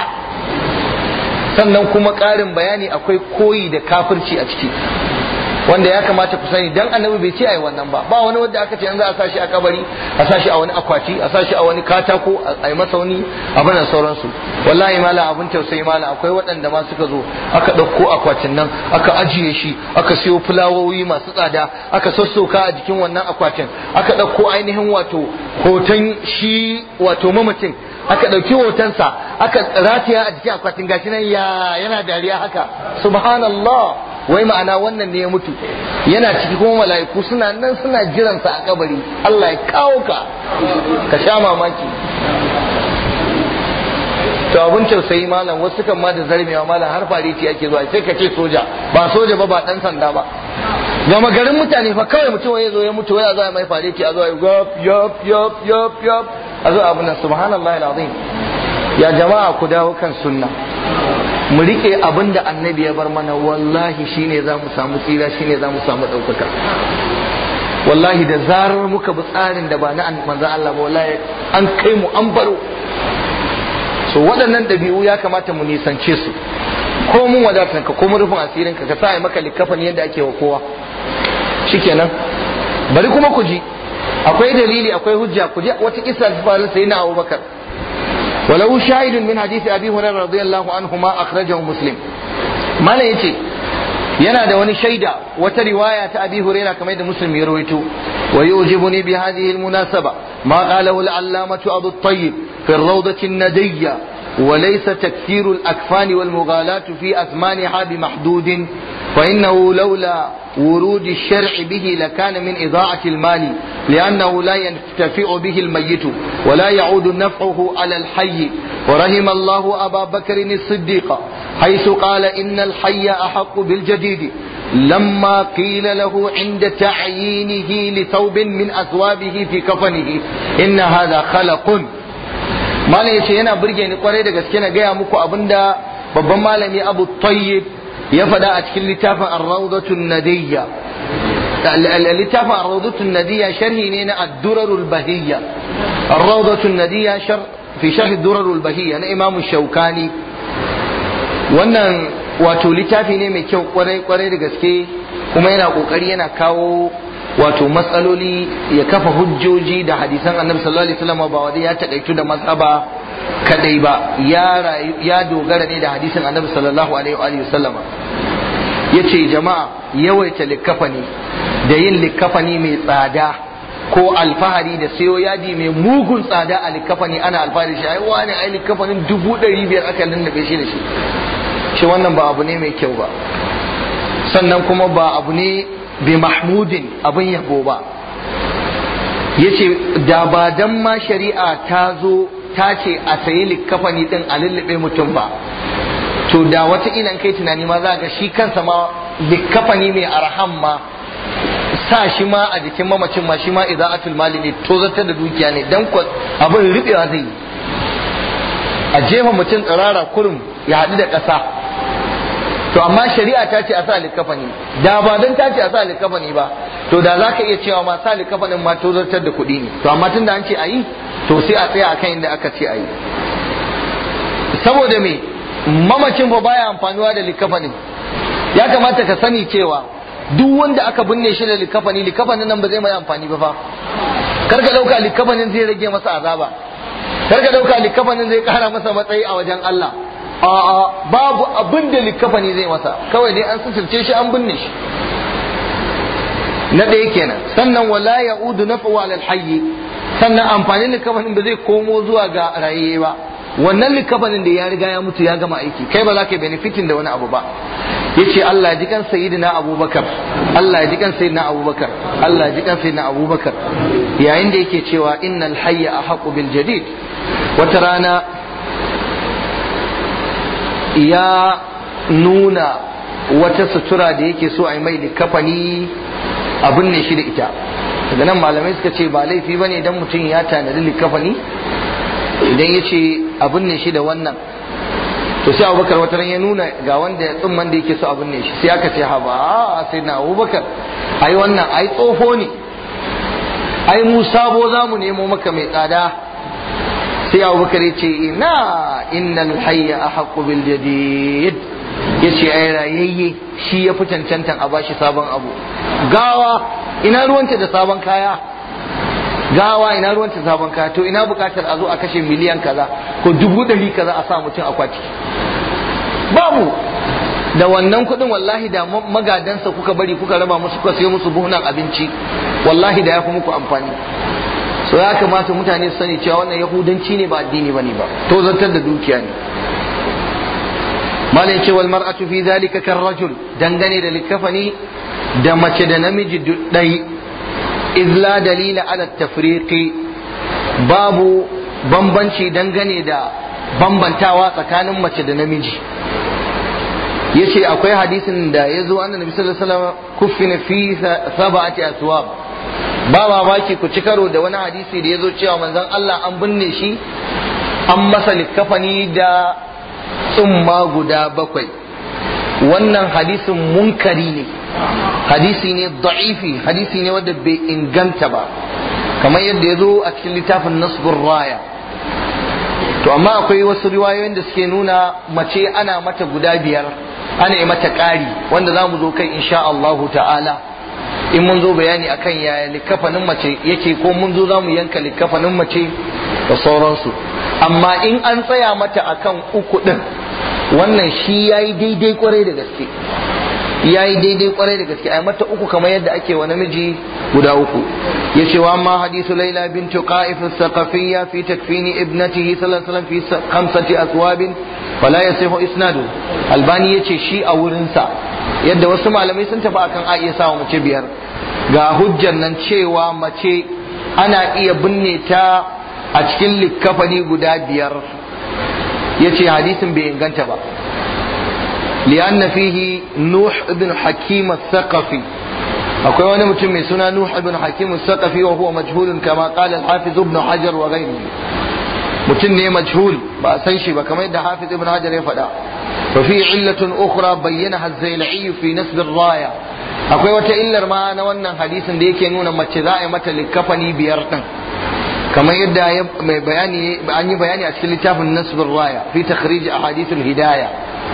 sannan kuma ƙarin bayani akwai koyi da kafirci a ciki wanda ya kamata ku sani dan annabi bai ce ai wannan ba ba wani wanda aka ce an za a sashi a kabari a sashi a wani akwati a sashi a wani katako a yi masa wani abin da sauransu wallahi malam abin tausayi malam akwai waɗanda ma suka zo aka ɗauko akwatin nan aka ajiye shi aka siyo fulawoyi masu tsada aka sassoka a jikin wannan akwatin aka ɗauko ainihin wato hoton shi wato mamacin aka ɗauki hotonsa aka rataya a jikin akwatin gashi nan ya yana dariya haka subhanallah wai ma'ana wannan ne ya mutu yana ciki kuma mala'iku suna nan suna jiransa a kabari Allah ya kawo ka ka sha mamaki to abun tausayi malam wasu kan ma da zarmewa malam har fariti ake zuwa sai ka ce soja ba soja ba ba dan sanda ba gama garin mutane fa kawai mutum ya zo ya mutu wai a zo mai fariti a zo ya yop yop yop yop yop a zo abun nan subhanallahi alazim ya jama'a ku dawo kan sunna mu rike abin da annabi ya bar mana wallahi shine za mu samu tsira shine za mu samu ɗaukaka wallahi da zarar muka bi tsarin da ba na manzan Allah ba wallahi an kai mu an baro so waɗannan ɗabi'u ya kamata mu nisance su ko mun wadatar ka ko mun rufin asirin ka ka sa maka likafan yadda ake wa kowa shikenan bari kuma ku ji akwai dalili akwai hujja ku ji wata kisa ta faru sai na Abubakar ولو شاهد من حديث ابي هريره رضي الله عنهما اخرجه مسلم ما لا yace yana da wani shaida wata riwaya ta abi huraira kamar da muslim ya rawaito wa yujibuni bi hadhihi almunasaba ma qalahu al-allamatu abu at-tayyib fi ar-rawdati an-nadiyya وليس تكثير الأكفان والمغالاة في أثمانها بمحدود فإنه لولا ورود الشرع به لكان من إضاعة المال لأنه لا ينتفع به الميت ولا يعود نفعه على الحي ورحم الله أبا بكر الصديق حيث قال إن الحي أحق بالجديد لما قيل له عند تعيينه لثوب من أثوابه في كفنه إن هذا خلق ما yace yana burge ni kwarai da gaske na gaya muku abinda babban malami Abu Tayyib ya faɗa a cikin littafin Ar-Rawdatun Nadiyya littafin Ar-Rawdatun Nadiyya sharhi ne na Ad-Durarul Bahiyya Ar-Rawdatun Nadiyya fi sharhi Ad-Durarul Bahiyya na Imam Shaukani wannan wato littafi ne mai kyau kwarai kwarai da gaske kuma yana kokari yana kawo wato matsaloli ya kafa hujjoji da hadisan annabi sallallahu alaihi wasallam ba wanda ya takaitu da mazhaba kadai ba ya ya dogara ne da hadisin annabi sallallahu alaihi wa sallama yace jama'a yawaita likafani da yin likafani mai tsada ko alfahari da sayo yadi mai mugun tsada a likafani ana alfahari shi ai wani ai likafanin dubu ɗari biyar aka lullube shi da shi shi wannan ba abu ne mai kyau ba sannan kuma ba abu ne bi mahmudin abin yabo ba yace da ba dan ma shari'a ta zo ta ce a sayi likkafani din a lullube mutum ba to da wata ilan kai tunani ma za ga shi kansa ma likkafani mai arham ma sa shi ma a jikin mamacin ma shi ma ida'atul mali ne to zartar da dukiya ne dan abin rubewa zai yi a jefa mutum tsirara kurum ya haɗu da ƙasa to amma shari'a ta ce a sa likafani da ba don ta ce a sa likafani ba to da za ka iya cewa ma sa likafanin ma to zartar da kuɗi ne to amma tun da an ce a yi to sai a tsaya akan inda aka ce a yi saboda me mamacin ba baya amfanuwa da likafanin ya kamata ka sani cewa duk wanda aka binne shi da likafani likafanin nan ba zai mai amfani ba fa kar ka ɗauka likafanin zai rage masa azaba kar ka ɗauka likafanin zai ƙara masa matsayi a wajen Allah a'a babu abin da likafani zai masa kawai dai an suturce shi an binne shi na ɗaya kenan sannan wala ya'udu nafu ala alhayy sannan amfanin likafanin ba zai komo zuwa ga rayayye ba wannan likafanin da ya riga ya mutu ya gama aiki kai ba za ka benefitin da wani abu ba yace Allah ya ji kan sayyidina Abubakar Allah ya ji kan sayyidina Abubakar Allah ya ji kan sayyidina Abubakar yayin da yake cewa innal hayya ahqqu bil jadid wata rana ya nuna wata sutura da yake so a yi mai likafani abin ne shi da ita daga nan malamai suka ce ba laifi bane idan mutum ya tanadi likafani idan ya ce abin ne shi da wannan to sai abubakar wata ran ya nuna ga wanda ya tsumman da yake so abin ne shi sai aka ce ha ba sai na abubakar ai wannan ai tsoho ne ai mu sabo za mu nemo maka mai tsada sai abubakar ya ce ina innal hayya ahqqu bil jadid yace ai rayayye shi ya fi cancantan a bashi sabon abu gawa ina ruwanta da sabon kaya gawa ina ruwanta da sabon kaya to ina bukatar a zo a kashe miliyan kaza ko dubu ɗari kaza a sa mutum akwati babu da wannan kuɗin wallahi da magadansa kuka bari kuka raba musu kuka sayo musu buhunan abinci wallahi da ya fi muku amfani so ya kamata mutane su sani cewa wannan yahudanci ne ba addini bane ba to zantar da dukiya ne malai ce wal mar'atu fi zalika kar rajul dangane da likafani da mace da namiji dai izla dalila ala tafriqi babu bambanci dangane da bambantawa tsakanin mace da namiji yace akwai hadisin da ya zo annabi sallallahu alaihi wasallam kuffina fi sab'ati aswab ba mamaki ku ci karo da wani hadisi da ya zo cewa manzon Allah an binne shi an masa likafani da tsumma guda bakwai wannan hadisin munkari ne hadisi ne da'ifi hadisi ne wanda bai inganta ba kamar yadda ya zo a cikin littafin nasbur raya to amma akwai wasu riwayoyin da suke nuna mace ana mata guda biyar ana yi mata ƙari wanda za mu zo kai insha Allahu ta'ala in mun zo bayani akan yaya likafanin mace yake ko mun zo za mu yanka likafanin mace da sauransu amma in an tsaya mata akan uku din wannan shi yayi daidai kwarai da gaske yayi daidai kwarai da gaske ai mata uku kamar yadda ake wa namiji guda uku yace wa amma hadithu laila bint qa'if as-saqafiyya fi takfini ibnatihi sallallahu alaihi wasallam fi khamsati aswab fala yasihu isnadu albani yace shi a wurin sa yadda wasu malamai sun tafi akan a iya sawa mace biyar ga hujjar nan cewa mace ana iya binne ta a cikin likkafani guda biyar yace hadisin bai inganta ba li'anna fihi nuh ibn hakim al-thaqafi akwai wani mutum mai suna nuh ibn hakim al-thaqafi wa huwa majhulun kama qala al-hafiz ibn hajar wa ghayrihi mutum ne majhul ba a san shi ba kamar yadda hafiz ibn hajar ya faɗa wa fi illatun ukhra bayyanaha az-zailai fi nasb ar-raya akwai wata illar ma na wannan hadisin da yake nuna mace za a yi mata likafani biyar din kamar yadda mai bayani an yi bayani a cikin littafin nasb ar-raya fi takhrij ahadith al-hidayah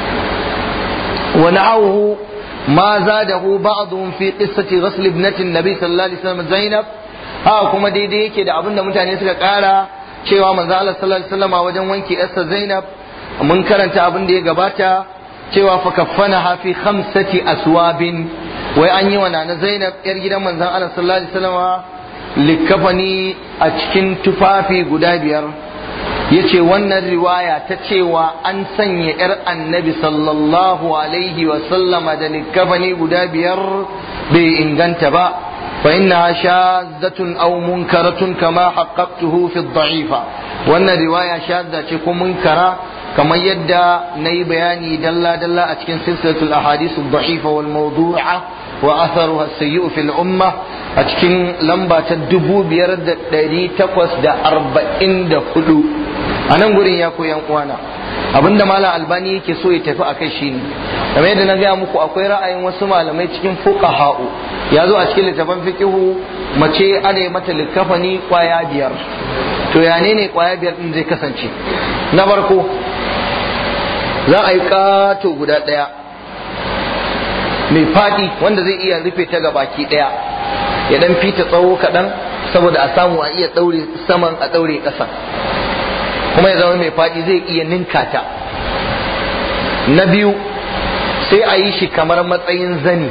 wa na'ahu ما زاده بعضهم في قصة غسل ابنة النبي صلى الله عليه وسلم زينب ها kuma daidai yake da abinda mutane suka kara cewa manzo Allah sallallahu alaihi wasallam wajen wanke yarsa Zainab mun karanta abin da ya gabata cewa fa kaffanaha fi khamsati aswabin wai an yi wa nana Zainab yar gidan manzon Allah sallallahu alaihi wasallam likafani a cikin tufafi guda biyar yace wannan riwaya ta cewa an sanya yar annabi sallallahu alaihi wasallama da likafani guda biyar bai inganta ba فإنها شاذة أو منكرة كما حققته في الضعيفة وأن رواية شاذة تكون منكرة كما يدى ني بياني دلا دلا أتكن سلسلة الأحاديث الضعيفة والموضوعة وأثرها السيء في الأمة أتكن لمبا تدبو بيرد داري تقوس دا أربعين دا خلو أنا نقول يا كو ينقوانا abinda malam albani yake so ya tafi akai shine kamar yadda na gaya muku akwai ra'ayin wasu malamai cikin fuqaha'u ya zo a cikin littafin fiqihu mace ana yi mata likafani kwaya biyar to ya ne kwaya biyar din zai kasance na farko za a yi kato guda ɗaya mai faɗi wanda zai iya rufe ta ga baki ɗaya ya dan fita tsawo kaɗan saboda a samu a iya ɗaure saman a ɗaure ƙasa kuma ya zama mai faɗi zai iya ninka ta na biyu sai a yi shi kamar matsayin zani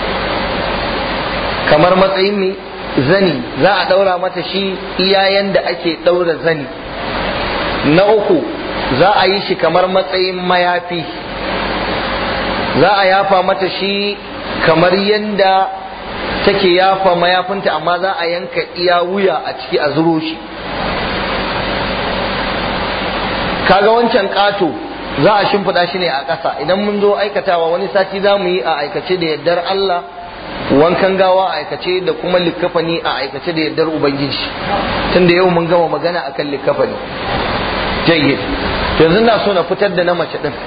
kamar matsayin mai zani za a ɗaura mata shi iyayen da ake ɗaura zani na uku za a yi shi kamar matsayin mayafi za a yafa mata shi kamar yadda take yafa mayafinta amma za a yanka iya wuya a ciki a zuro shi kaga wancan ƙato za a shimfiɗa shi ne a ƙasa idan mun zo aikatawa wani sati za mu yi a aikace da yardar Allah wankan gawa a aikace da kuma likkafani a aikace da yardar Ubangiji tunda yau mun gama magana akan likkafani jayyid yanzu na so na fitar da na mace ɗin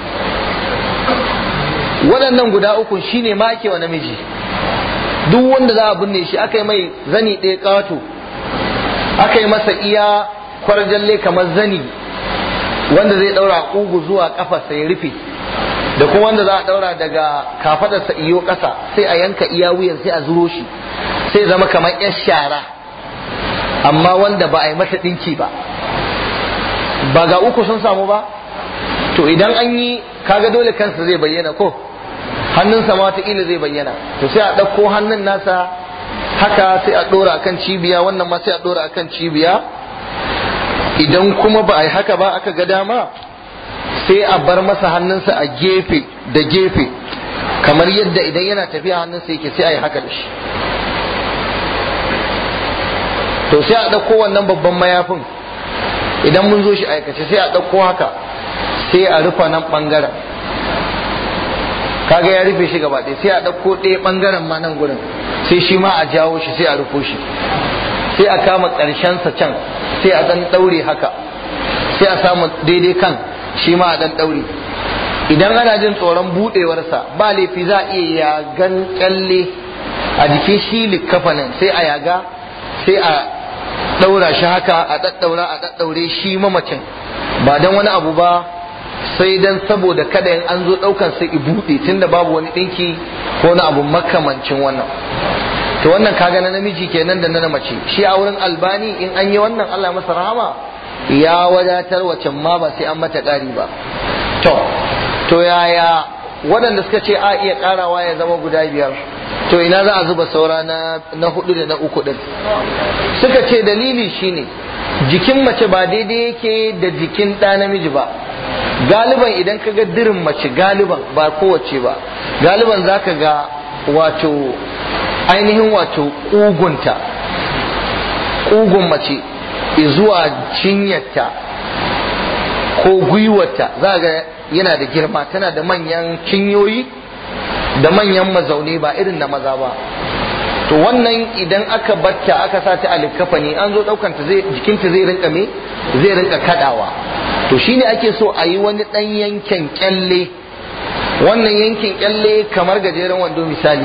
waɗannan guda uku shine ma ake wa namiji duk wanda za a binne shi aka yi mai zani ɗaya ƙato aka yi masa iya kwarjalle kamar zani wanda zai daura kugu zuwa kafarsa ya rufe da kuma wanda za a daura daga kafadarsa iyo ƙasa sai a yanka iya wuyan sai a zuro shi sai zama kamar yan shara amma wanda ba a yi mata ɗinki ba ba ga uku sun samu ba to idan an yi kaga dole kansa zai bayyana ko hannunsa ma wataƙila zai bayyana to sai a ɗauko hannun nasa haka sai a ɗora akan cibiya wannan ma sai a ɗora akan cibiya idan kuma ba a yi haka ba aka ga dama sai a bar masa hannunsa a gefe da gefe kamar yadda idan yana tafiya hannunsa yake sai a yi haka da shi to sai a ɗauko wannan babban mayafin idan mun zo shi aikace sai a ɗauko haka sai a rufa nan ɓangaren kaga ya rufe shi gaba ɗaya sai a ɗauko ɗaya ɓangaren ma nan gurin sai shi ma a jawo shi sai a rufo shi sai a kama ƙarshensa can sai a ɗan ɗaure haka sai a samu daidai kan shi ma a ɗan ɗaure idan ana jin tsoron buɗewarsa ba laifi za a iya yagan ƙyalle a jikin shi likkafanin sai a yaga sai a ɗaura shi haka a ɗaɗɗaura a ɗaɗɗaure shi mamacin ba don wani abu ba sai dan saboda kada in an zo ɗaukan sai i buɗe tunda babu wani ɗinki ko na abu makamancin wannan to wannan kaga na namiji kenan da na mace shi a wurin albani in an yi wannan Allah masa rahama ya wadatar wacan ma ba sai an mata ƙari ba to to yaya waɗanda suka ce a iya ƙarawa ya zama guda biyar to ina za a zuba saura na, na hudu da na uku din suka ce dalili shine jikin mace ba daidai yake da jikin ɗa namiji ba galiban idan ka ga dirin mace galiban ba kowace ba galiban za ka ga wato ainihin wato ƙugunta ƙugun mace zuwa cinyarta ko gwiwarta za ga yana da girma tana da manyan cinyoyi da manyan mazaune ba irin na maza ba to wannan idan aka batta aka sa ta alikafani an zo ɗaukanta zai jikinta zai rinka me zai rinka kadawa to shine ake so a yi wani ɗan yankin kyalle wannan yankin kyalle kamar gajeren wando misali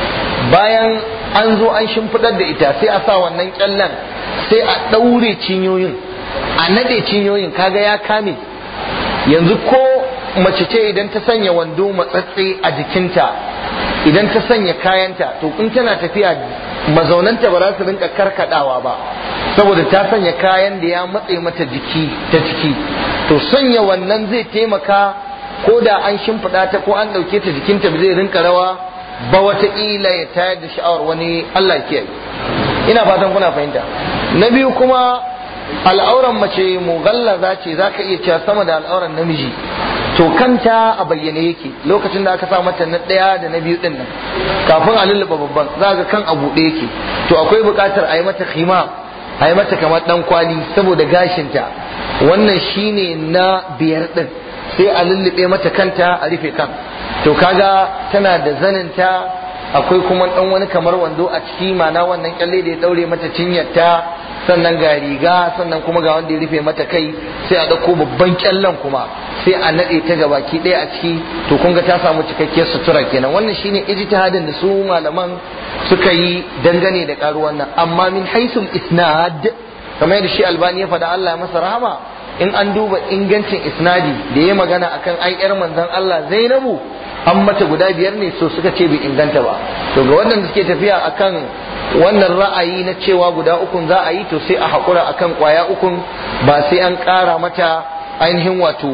bayan an zo an shimfiɗar da ita sai a sa wannan kyallen sai a ɗaure cinyoyin a naɗe cinyoyin kaga ya kame yanzu ko mace ce idan ta sanya wando matsatse a jikinta idan ta sanya kayanta to in tana tafiya mazaunanta ba za su rinka karkadawa ba saboda ta sanya kayan da ya matse mata jiki ta ciki to sanya wannan zai taimaka ko da an shimfiɗa ta ko an ɗauke ta jikinta zai rinka rawa ba wataƙila ya tayar da sha'awar wani Allah kiyaye ina fatan kuna fahimta na biyu kuma al'auran mace mughallaza ce za ka iya cewa sama da al'auran namiji to kanta a bayyane yake lokacin da aka sa mata na ɗaya da na biyu ɗin nan kafin a lulluɓa babban za ga kan a buɗe yake to akwai buƙatar a yi mata khima a yi mata kamar ɗan kwali saboda gashinta wannan shine na biyar ɗin sai a lullube mata kanta a rufe kan to kaga tana da zaninta akwai kuma dan wani kamar wando a ciki mana wannan kyalle da ya daure mata cinyarta sannan ga riga sannan kuma ga wanda ya rufe mata kai sai a dauko babban kyallen kuma sai a nade ta ga baki ɗaya a ciki to kun ga ta samu cikakkiyar sutura kenan wannan shine ijtihadin da su malaman suka yi dangane da karuwan nan amma min haisul isnad kamar yadda shi albani ya faɗa Allah ya masa rahama in an duba ingancin isnadi da ya magana akan ai yar manzon Allah Zainabu an mata guda biyar ne so suka ce bai inganta ba to ga waɗanda suke tafiya akan wannan ra'ayi na cewa guda ukun za a yi to sai a haƙura akan ƙwaya ukun ba sai an ƙara mata ainihin wato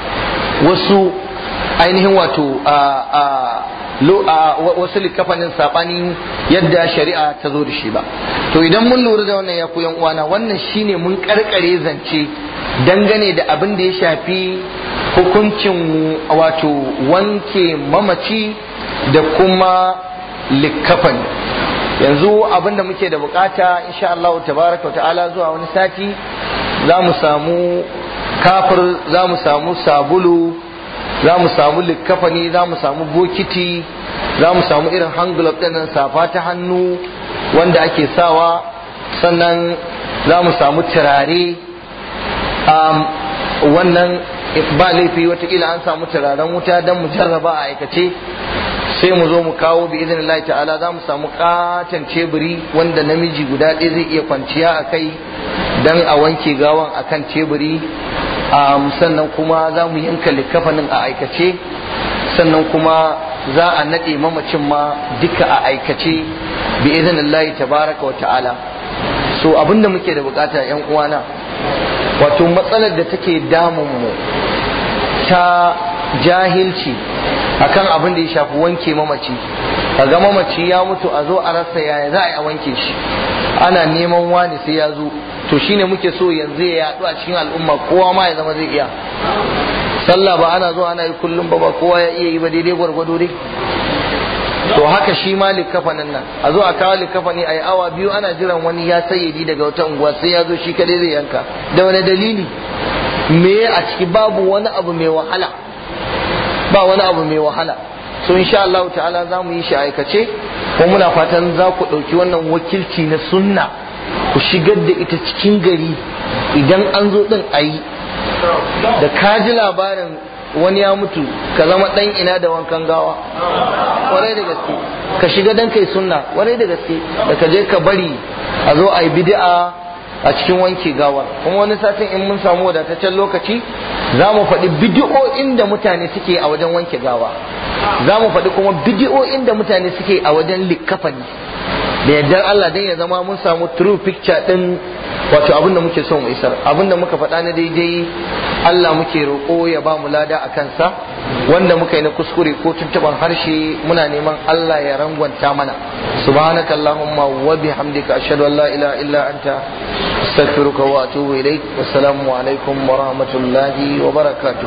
wasu ainihin wato a wasu likafanin saɓanin yadda shari'a ta zo da shi ba to idan mun lura da wannan ya yan uwana wannan shine mun karkare zance dangane da abin da ya shafi hukuncin wato wanke mamaci da kuma likafan yanzu abin da muke da bukata insha Allah tabaraka wa ta'ala zuwa wani sati za mu samu kafir za mu samu sabulu za mu samu likafani za mu samu bokiti za mu samu irin hangulab ɗin safa ta hannu wanda ake sawa sannan za mu samu turare wannan ba laifi watakila an samu turaren wuta don mu jarraba a aikace sai mu zo mu kawo bi izinin Allah ta'ala za mu samu katon ceburi wanda namiji guda ɗaya zai iya kwanciya a kai don a wanke gawan a kan ceburi sannan kuma za mu yanka likafanin a aikace sannan kuma za a naɗe mamacin ma duka a aikace bi izinin Allah tabaraka wa ta'ala so abinda muke da bukata yan uwana wato matsalar da take damun mu ta jahilci akan abin da ya shafi wanke mamaci ga mamaci ya mutu a zo a rasa yaya za a yi a wanke shi ana neman wani sai ya zo to shine muke so yanzu ya yaɗu a cikin al'umma kowa ma ya zama zai iya sallah ba ana zo ana yi kullum ba ba kowa ya iya yi ba daidai gwargwado dai to haka shi ma likafanin nan a zo a kawo likafani a yi awa biyu ana jiran wani ya sayyadi daga wata unguwa sai ya zo shi kadai zai yanka da wani dalili me a ciki babu wani abu mai wahala ba wani abu mai wahala so insha Allah ta'ala za mu yi shi aikace kuma muna fatan za ku ɗauki wannan wakilci na sunna ku shigar da ita cikin gari idan an zo ɗin a yi da ka ji labarin wani ya mutu ka zama ɗan ina da wankan gawa warai da gaske ka shiga dan kai sunna warai da gaske da ka je ka bari a zo a yi bid'a a cikin wanke gawar kuma wani satin in mun samu wadataccen lokaci za mu faɗi bidi'o'in da mutane suke a wajen wanke gawa za mu faɗi kuma bidi'o'in da mutane suke a wajen likkafani da yardar Allah dan ya zama mun samu true picture din wato abin da muke so mu isar abin da muka faɗa na daidai Allah muke roƙo ya ba mu lada a kansa wanda muka yi na kuskure ko tuntuban harshe muna neman Allah ya rangwanta mana subhanaka allahumma wa bihamdika ashhadu an la ilaha illa anta astaghfiruka wa atubu ilaik wassalamu alaikum wa rahmatullahi wa barakatuh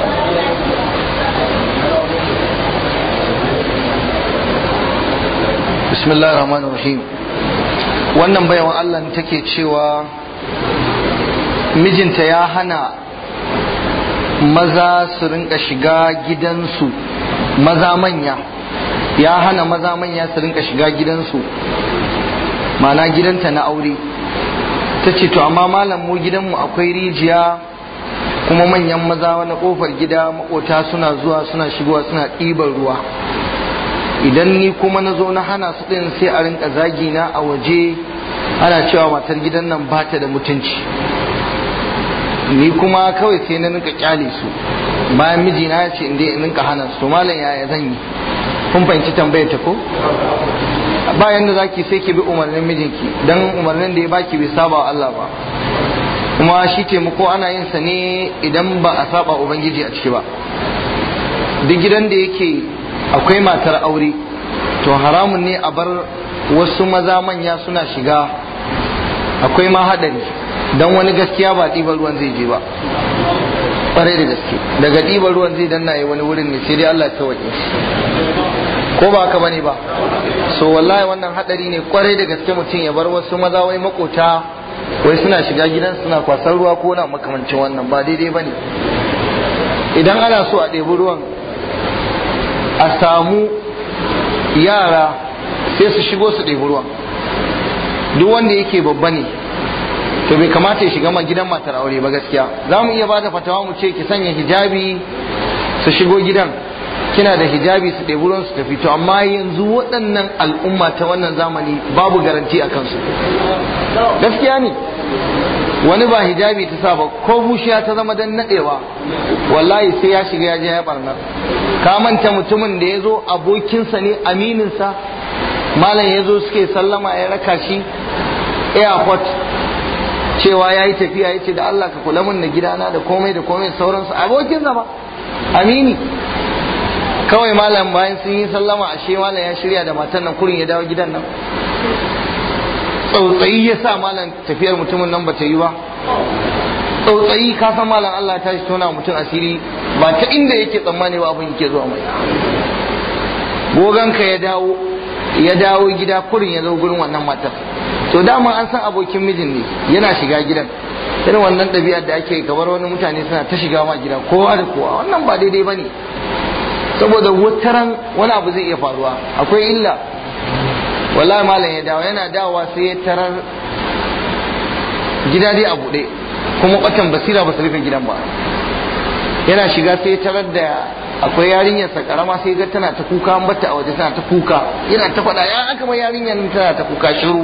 bismillahir rahmanir rahim wannan bayawan Allah take cewa mijinta ya hana maza su rinka shiga gidansu maza manya ya hana maza manya su rinka shiga gidansu mana gidanta na aure ta ce to amma malam mu gidanmu akwai rijiya kuma manyan maza wani kofar gida makota suna zuwa suna shigowa suna ɗiban ruwa idan ni kuma na zo na hana su ɗin sai a rinka zagi na a waje ana cewa matar gidan nan ba ta da mutunci ni kuma kawai sai na rinka kyale su bayan mijina ya ce inda in rinka hana su malam yaya zan yi kun fahimci tambayar ta ko bayan da zaki sai ki bi umarnin mijinki dan umarnin da ya baki bai saba wa Allah ba kuma shi taimako ana yin sa ne idan ba a saba ubangiji a ciki ba duk gidan da yake akwai matar aure to haramun ne a bar wasu maza manya suna shiga akwai ma haɗari don wani gaskiya ba ɗiban ruwan zai je ba ƙwarai da gaske daga ɗiban ruwan zai danna yi wani wurin ne sai dai Allah ta waje ko ba haka bane ba so wallahi wannan haɗari ne ƙwarai da gaske mutum ya bar wasu maza wai makota wai suna shiga gidan suna kwasar ruwa ko na makamancin wannan ba daidai bane idan ana so a ɗebi ruwan a samu yara sai su shigo su ɗebi ruwan duk wanda yake babba ne to bai kamata ya shiga gidan matar aure ba gaskiya za mu iya bada fatawa mu ce ki sanya hijabi su shigo gidan kina da hijabi su ɗebi ruwan su tafi to amma yanzu waɗannan al'umma ta wannan zamani babu garanti a kansu gaskiya ne wani ba hijabi ta sa ba ko bushiya ta zama dan nadewa wallahi sai ya shiga ya je ya barna ka manta mutumin da ya zo abokinsa ne amininsa malam ya zo suke sallama ya raka shi airport cewa ya yi tafiya ya ce da Allah ka kula min da gidana da komai da komai sauransu abokinsa ba amini kawai malam bayan sun yi sallama ashe malam ya shirya da matan nan kurin ya dawo gidan nan tsautsayi ya sa malam tafiyar mutumin nan ba ta yi ba tsautsayi ka san malam Allah ya tashi tona mutum asiri ba ta inda yake tsammani ba abin yake zuwa mai goganka ya dawo ya dawo gida kurin ya zo gurin wannan matar to dama an san abokin mijin ne yana shiga gidan irin wannan ɗabi'ar da ake kamar wani mutane suna ta shiga ma gida kowa da kowa wannan ba daidai ba ne saboda wataran wani abu zai iya faruwa akwai illa wallahi malam ya dawo yana dawowa sai ya tarar gida dai a buɗe kuma kwatan basira ba su rufe gidan ba yana shiga sai ya tarar da akwai yarinyar sa karama sai ga tana ta kuka an bata a waje tana ta kuka yana ta faɗa ya aka mai yarinyar tana ta kuka shiru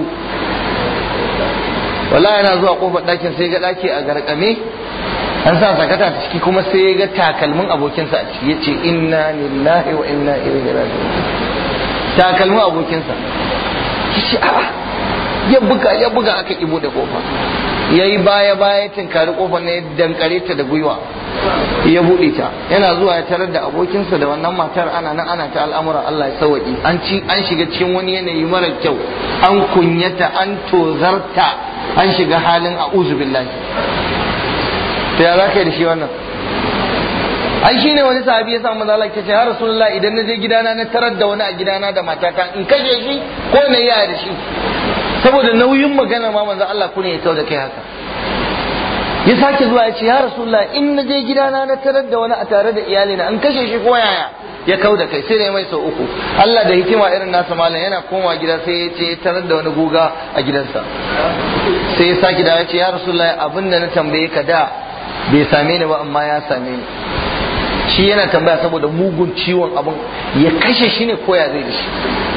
wallahi yana zuwa kofar ɗakin sai ga ɗaki a garkame an sa sakata ta ciki kuma sai ga takalmin abokinsa a ciki yace inna lillahi wa inna ilaihi raji'un takalmin abokinsa kici a'a ya buga ya buga aka ki bude kofa yayi baya baya tinkari kofar ne dankare ta da gwiwa ya bude ta yana zuwa ya tarar da abokinsa da wannan matar ana nan ana ta al'amura Allah ya sauki an ci an shiga cikin wani yanayi mara kyau an kunyata an tozarta an shiga halin a'udhu billahi to ya za ka yi da shi wannan ai shine wani sahabi ya samu mazala ke ce ya rasulullah idan na je gidana na tarar da wani a gidana da matata in kashe shi ko na yi da shi saboda nauyin magana ma manzo Allah kune ya da kai haka ya sake zuwa ya ce ya rasulullah in na je gidana na tarar da wani a tare da iyalina in kashe shi ko yaya ya kau da kai sai da mai sau uku Allah da hikima irin nasa malam yana koma gida sai ya ce tarar da wani guga a gidansa sai ya sake da ya ce ya rasulullah abin da na tambaye ka da bai same ni ba amma ya same ni shi yana tambaya saboda mugun ciwon abin ya kashe shi ne koya zai da shi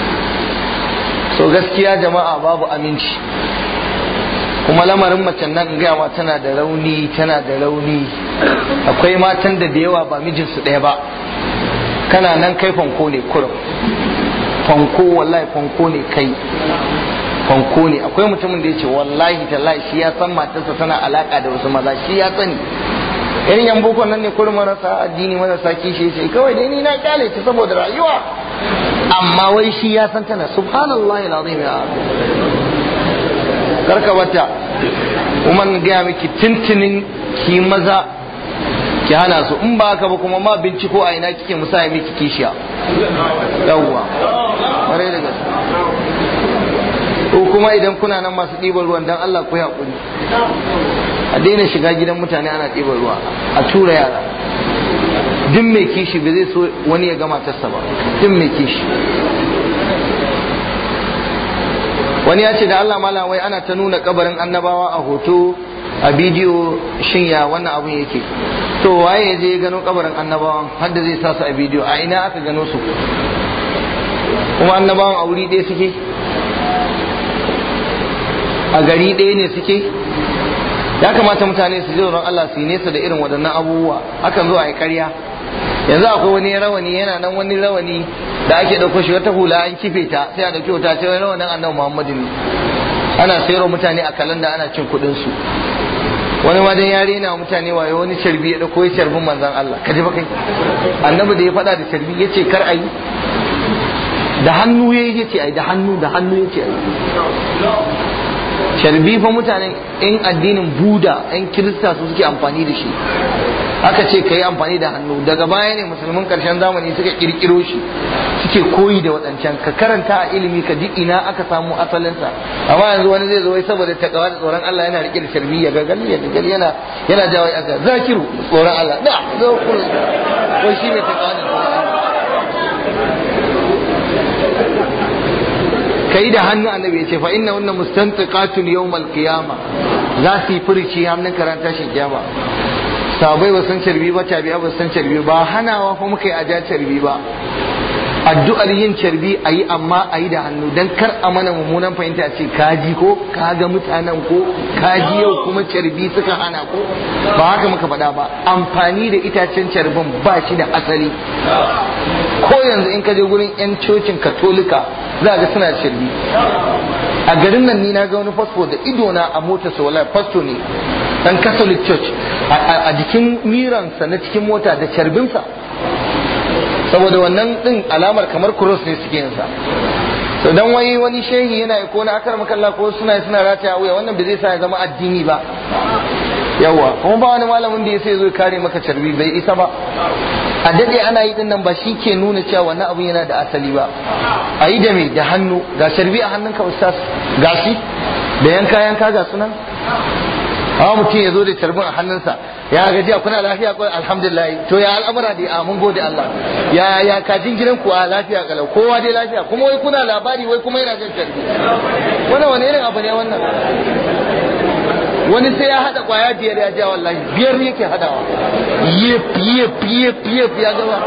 so gaskiya jama'a babu aminci kuma lamarin macen nan gawa tana da rauni tana da rauni akwai matan da da yawa ba mijinsu ɗaya ba kana nan kai fanko ne kurum fanko wallahi fanko ne kai fanko ne akwai mutumin da ya ce wallahi tallahi shi ya san matarsa tana alaka da wasu maza shi ya sani irin yan boko nan ne kurin marasa addini marasa kishi ce kawai dai ni na kyale ta saboda rayuwa amma wai shi ya san tana subhanallahi alazim ya karka wata kuma na gaya miki tintinin ki maza ki hana su in ba haka ba kuma ma binciko a ina kike musaya miki kishiya yawwa ƙwarai da gaske ko kuma idan kuna nan masu ɗiban ruwan dan Allah ku haƙuri a daina shiga gidan mutane ana ɗiban ruwa a tura yara duk mai kishi ba zai so wani ya gama tassa ba duk mai kishi wani ya ce da Allah mala wai ana ta nuna kabarin annabawa a hoto a bidiyo shin ya wannan abun yake to waye ya je gano kabarin annabawan har da zai sa su a bidiyo a ina aka gano su kuma annabawan a wuri ɗaya suke a gari ɗaya ne suke ya kamata mutane su ji tsoron Allah su yi nesa da irin waɗannan abubuwa akan zo a yi ƙarya yanzu akwai wani rawani yana nan wani rawani da ake ɗauko shi wata hula an kife ta sai a ɗauki wata ce wani rawanin annabi Muhammadu ne ana sayarwa mutane a kalanda ana cin kuɗin su wani ma dan yare na mutane wayo wani carbi ya ɗauko ya carbin manzon Allah ka ji ba kai annabi da ya faɗa da carbi ya ce kar a yi da hannu ya yi ce ai da hannu da hannu ya ce ai sharbi fa mutanen in addinin buda in kirista su suke amfani da shi aka ce ka yi amfani da hannu daga baya ne musulmin karshen zamani suka kirkiro shi suke koyi da waɗancan ka karanta a ilimi ka ji ina aka samu asalinsa amma yanzu wani zai zo wai saboda takawa da tsoron Allah yana rike da sharbi ya gagali ya gagali yana yana jawo aka zakiru tsoron Allah da zo ku ko shi ne takawa da tsoron Allah kai da hannu annabi ya ce fa inna wannan mustantiqatun yawmal qiyama za su yi furici hannun karanta shi kiyama sabai ba san carbi ba tabi ba san carbi ba hanawa fa muka yi aja carbi ba addu'ar yin carbi a yi amma a yi da hannu don kar a mana mummunan fahimta ce kaji ko kaga mutanen ko kaji yau kuma carbi suka hana ko ba haka muka faɗa ba amfani da itacen carbin ba shi da asali ko yanzu in ka je gurin 'yan cocin katolika za ga suna carbi a garin nan ni na ga wani fasfo da idona a motar sa wallahi fasto ne dan catholic church a jikin miransa na cikin mota da carbinsa saboda wannan din alamar kamar cross ne suke yin sa to dan wai wani shehi yana ko na akar makalla ko suna suna rataya wuya wannan bai zai sa ya zama addini ba yawa kuma ba wani malamin da ya sai zo kare maka carbi bai isa ba a dade ana yi dinnan ba shi ke nuna cewa wannan abu yana da asali ba a yi da me da hannu ga carbi a hannunka ustaz ga shi da yanka yanka ga sunan hawa mutum ya zo da carbin a hannunsa ya gaji kuna lafiya ko alhamdulillah to ya al'amura da a mun gode Allah ya ya kajin gidan ku a lafiya kalau kowa dai lafiya kuma wai kuna labari wai kuma yana jin carbi wannan wani irin abu ne wannan wani sai ya hada kwaya biyar ya ja wallahi biyar yake hadawa yep yep yep yep ya gaba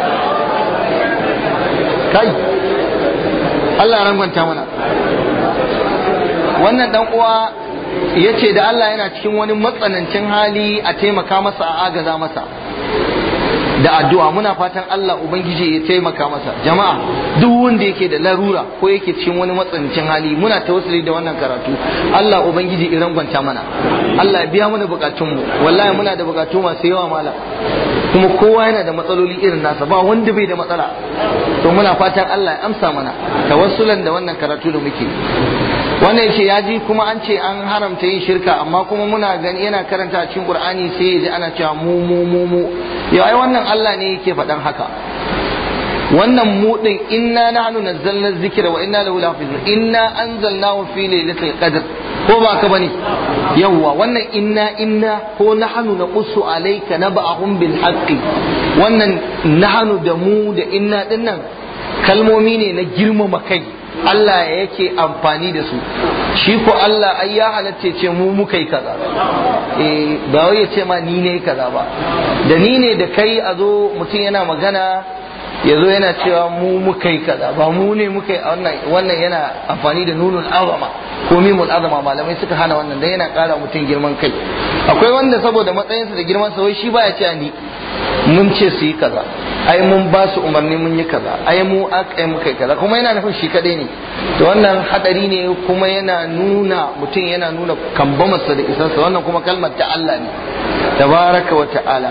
kai Allah ya rangwanta mana wannan dan uwa ya ce da Allah yana cikin wani matsanancin hali a taimaka masa a agaza masa da addu'a muna fatan Allah Ubangiji ya taimaka masa jama'a duk wanda yake da larura ko yake cikin wani matsanancin hali muna tawassuli da wannan karatu Allah Ubangiji ya rangwanta mana Allah ya biya mana bukatunmu wallahi muna da bukatu masu yawa mala kuma kowa yana da matsaloli irin nasa ba wanda bai da matsala to muna fatan Allah ya amsa mana tawassulan da wannan karatu da muke wannan yace ya ji kuma an ce an haramta yin shirka amma kuma muna gani yana karanta a cikin Qur'ani sai ya ji ana cewa mu mu mu mu ya ai wannan Allah ne yake faɗan haka wannan mu din inna nahnu nazzalna dhikra wa inna lahu lahafizun inna anzalnahu fi lailatul qadr ko ba ka bane yawwa wannan inna inna ko nahnu naqussu alayka naba'ahum bil haqqi wannan nahnu da mu da inna dinnan kalmomi ne na girmama kai Allah yake amfani da su shi ko Allah ai ya halatta ce mu muka yi kaza eh ba wai ya ce ma ni ne kaza ba da ni ne da kai a zo mutum yana magana ya zo yana cewa mu muka yi kaza ba mu ne muka yi wannan wannan yana amfani da nunul azama ko mimul azama malamai suka hana wannan dan yana kara mutum girman kai akwai wanda saboda matsayinsa da girman sa wai shi baya cewa ni mun ce su yi kaza ai mun ba su umarni mun yi kaza ai mu aka yi muka yi kaza kuma yana nufin shi kadai ne to wannan hadari ne kuma yana nuna mutum yana nuna kambamarsa da isansa wannan kuma kalmar ta Allah ne tabaraka wa ta'ala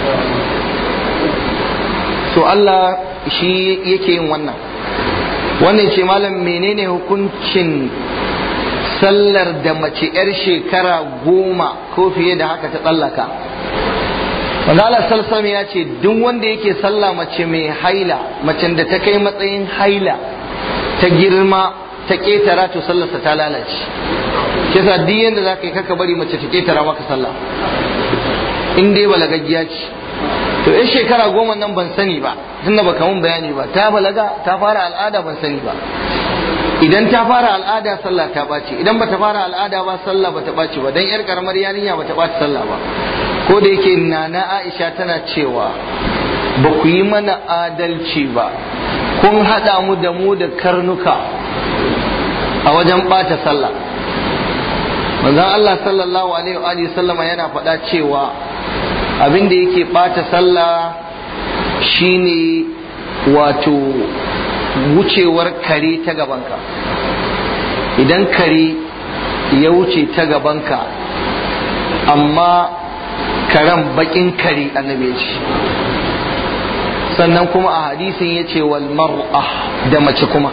so Allah shi yake yin wannan wannan ce malam menene hukuncin sallar da mace 'yar shekara goma ko fiye da haka ta tsallaka wanda Allah salsam ya ce duk wanda yake sallah mace mai haila macen da ta kai matsayin haila ta girma ta ketara to sallarsa ta lalace kisa duk yanda za ka yi kaka bari mace ta ketara maka sallah in dai balagaggiya ce to yan shekara goma nan ban sani ba tunda baka mun bayani ba ta balaga ta fara al'ada ban sani ba idan ta fara al'ada sallah ta ɓaci idan bata fara al'ada ba sallah bata ɓaci ba dan yar karamar yarinya bata ɓaci sallah ba ko da yake nana Aisha tana cewa ba ku yi mana adalci ba kun haɗa mu da mu da karnuka a wajen ɓata sallah manzon Allah sallallahu alaihi wa sallama yana faɗa cewa abin da yake ɓata sallah shine wato wucewar kare ta gabanka idan kare ya wuce ta gabanka amma karen bakin kare annabi ce sannan kuma a hadisin ya ce wal mar'a da mace kuma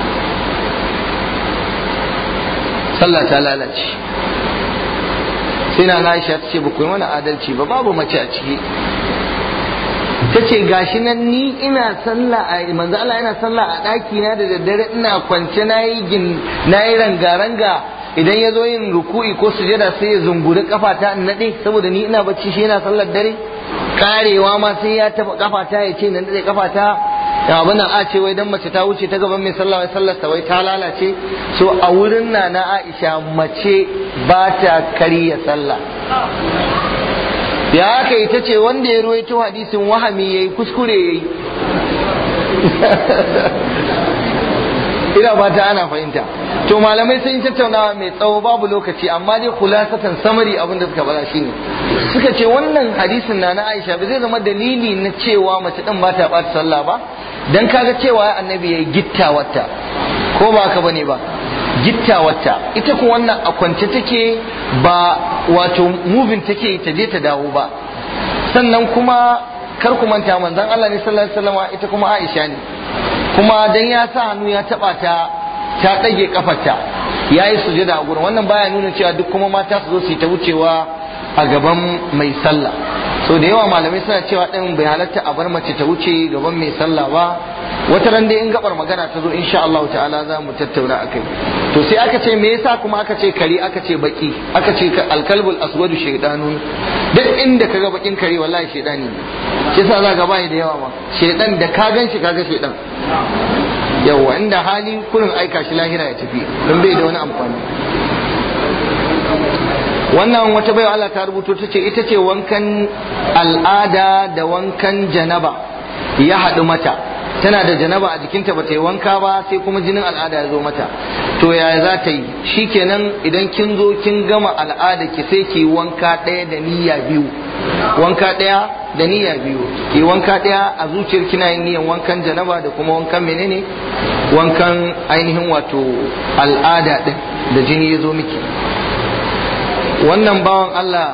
sallah ta lalace sai na Aisha ta ce ba ku yi mana adalci ba babu mace a ciki ta ce gashi nan ni ina sallah a manzo Allah yana sallah a ɗaki na da daddare ina kwance na yi gin na yi ranga-ranga idan ya zo yin ruku'i ko sujada sai ya zunguri kafata in naɗe saboda ni ina bacci shi yana sallar dare karewa ma sai ya taɓa kafata ya ce na naɗe kafata ya abin nan a ce wai dan mace ta wuce ta gaban mai sallah wai sallar ta wai ta lalace so a wurin na na Aisha mace ba ta karya sallah ya haka ita ce wanda ya ruwaito hadisin wahami yayi kuskure yayi ina ba ta ana fahimta to malamai sun yi tattaunawa mai tsawo babu lokaci amma dai kulasatan samari abin da suka bada shine suka ce wannan hadisin na na Aisha ba zai zama dalili na cewa mace din ba ta bata sallah ba dan kaga cewa annabi yayi gittawarta ko ba haka bane ba gittawarta ita ku wannan a kwance take ba wato moving take ta je ta dawo ba sannan kuma kar ku manta manzon Allah ne sallallahu alaihi wasallam ita kuma Aisha ne kuma dan ya sa hannu ya taba ta ta dage kafarta yayi sujada a gurin wannan baya nuna cewa duk kuma mata su zo su yi ta wucewa a gaban mai sallah so da yawa malamai suna cewa ɗin bai halatta a bar mace ta wuce gaban mai sallah ba wata ran dai in gabar magana ta zo insha Allah ta'ala za mu tattauna akai to sai aka ce me yasa kuma aka ce kare aka ce baki aka ce alkalbul aswadu shaytanun duk inda kaga bakin kare wallahi shaydani ne yasa za ga bai da yawa ma shaydan da ka gan shi kaga shaydan yawa inda hali kurin aika shi lahira ya tafi don bai da wani amfani wannan wata baiwa Allah ta rubuto ta ce ita ce wankan al'ada da wankan janaba ya haɗu mata tana da janaba a jikinta ba ta yi wanka ba sai kuma jinin al'ada ya zo mata to ya za ta yi shikenan idan kin zo kin gama al'ada ki sai ki wanka ɗaya da niyya biyu wanka ɗaya da niyya biyu ki wanka ɗaya a zuciyar kina yin niyyan wankan janaba da kuma wankan menene wankan ainihin wato al'ada ɗin da jini ya zo miki wannan bawan Allah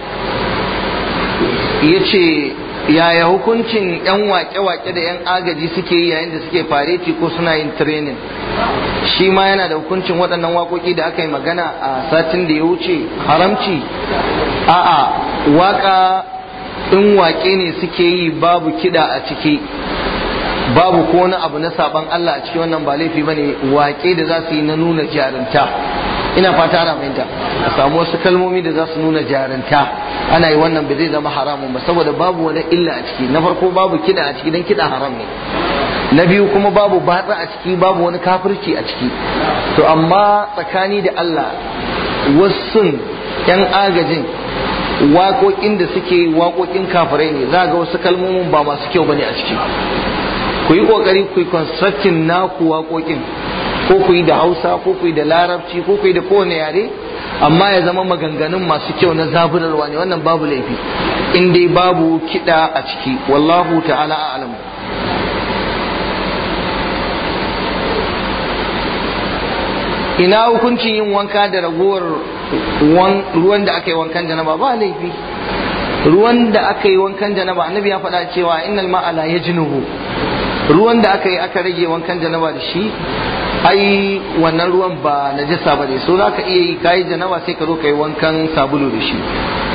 ya ce yaya hukuncin 'yan wake-wake da 'yan agaji suke yi yayin da suke fareti ko suna yin training shi ma yana da hukuncin waɗannan waƙoƙi da aka yi magana a satin da ya wuce haramci a'a waka in waƙe ne suke yi babu kiɗa a ciki babu ko wani abu na saban Allah a ciki wannan ba laifi bane waƙe da za su yi na nuna jarinta ina fata ana fahimta a samu wasu kalmomi da za su nuna jarinta ana yi wannan ba zai zama haramun ba saboda babu wani illa a ciki na farko babu kiɗa a ciki don kiɗa haram ne na biyu kuma babu batsa a ciki babu wani kafirci a ciki to amma tsakani da Allah wasu yan agajin waƙoƙin da suke waƙoƙin kafirai ne za ga wasu kalmomin ba masu kyau bane a ciki ku yi ƙoƙari ku yi constructing naku waƙoƙin ko ku yi da hausa ko ku yi da larabci ko ku yi da kowane yare amma ya zama maganganun masu kyau na zaburarwa ne wannan babu laifi in dai babu kiɗa a ciki wallahu ta'ala a'lamu ina hukuncin yin wanka da ragowar ruwan da aka yi wankan janaba ba laifi ruwan da aka yi wankan janaba annabi ya faɗa cewa innal ma'a la yajnuhu ruwan da aka yi aka rage wankan janaba da shi ai wannan ruwan ba najasa ba ne so zaka iya yi kayi janaba sai ka zo ka yi wankan sabulu da shi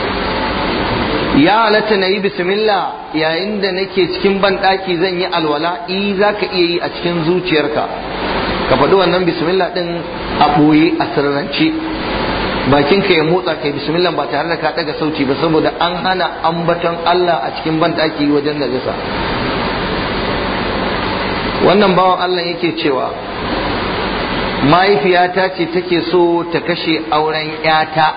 ya halatta na yi bismillah yayin da nake cikin banɗaki zan yi alwala i za ka iya yi a cikin zuciyarka ka faɗi wannan bismillah ɗin a ɓoye a sirrance bakinka ya motsa kai bismillah ba tare da ka ɗaga sauti ba saboda an hana ambaton Allah a cikin banɗaki wajen najasa wannan bawan Allah yake cewa mahaifiyata ce take so ta kashe auren 'yata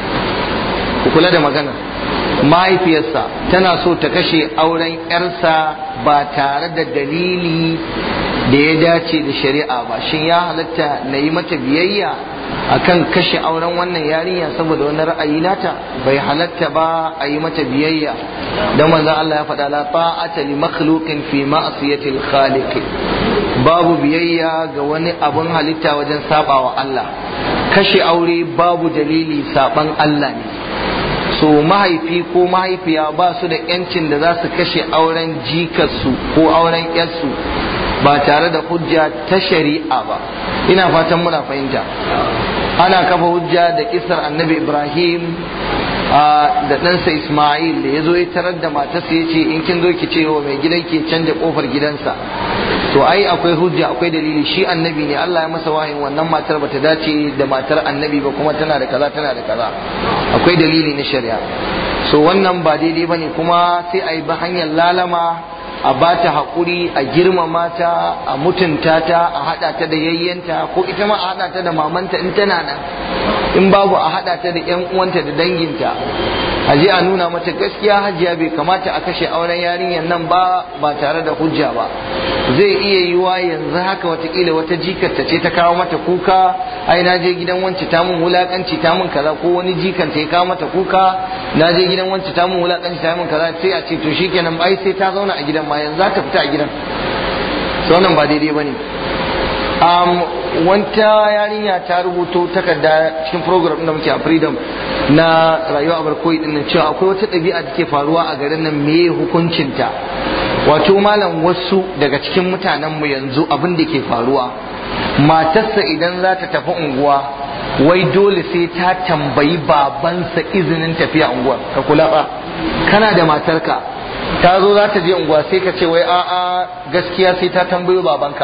ku kula da magana mahaifiyarsa tana so ta kashe auren 'yarsa ba tare da dalili da ya dace da shari'a ba shin ya halatta na yi mata biyayya akan kashe auren wannan yarinya saboda wani ra'ayi nata bai halatta ba a yi mata biyayya dan manzon Allah ya faɗa la ta'ata li makhluqin fi ma'siyatil khaliq babu biyayya ga wani abun halitta wajen sabawa Allah kashe aure babu dalili saban Allah ne so mahaifi ko mahaifiya ba su da yancin da za su kashe auren jikarsu ko auren yarsu ba tare da hujja ta shari'a ba ina fatan muna fahimta ana kafa hujja da kisar annabi ibrahim da ɗansa isma'il da ya zo ya tarar da matarsa ya ce in kin zo ki ce wa mai gidan ke canja kofar gidansa to ai akwai hujja akwai dalili shi annabi ne Allah ya masa wahayin wannan matar bata dace da matar annabi ba kuma tana da kaza tana da kaza akwai dalili na shari'a so wannan ba daidai bane kuma sai a yi ba hanyar lalama a ba ta haƙuri a girmama ta a mutunta ta a haɗa ta da yayyanta ko ita ma a haɗa ta da mamanta in tana nan in babu a haɗa ta da ƴan uwanta da danginta a je a nuna mata gaskiya hajiya bai kamata a kashe auren yarinyar nan ba ba tare da hujja ba zai iya yiwa yanzu haka watakila wata jikarta ce ta kawo mata kuka ai na je gidan wance ta mun wulakanci ta mun kaza ko wani jikanta ya kawo mata kuka na je gidan wance ta mun wulakanci ta mun kaza sai a ce to shikenan ai sai ta zauna a gidan ma yanzu za ta fita a gidan to wannan ba daidai bane um, wanta yarinya ta rubuto takarda cikin program da muke a freedom na rayuwa a barkoyi din nan cewa akwai wata ɗabi'a da ke faruwa a garin nan me hukuncinta wato malam wasu daga cikin mutanen mu yanzu abin da ke faruwa matarsa idan za ta tafi unguwa wai dole sai ta tambayi babansa izinin tafiya unguwa ka kula ba kana da matarka ta zo za ta je unguwa sai ka ce wai a'a gaskiya sai ta tambayo babanka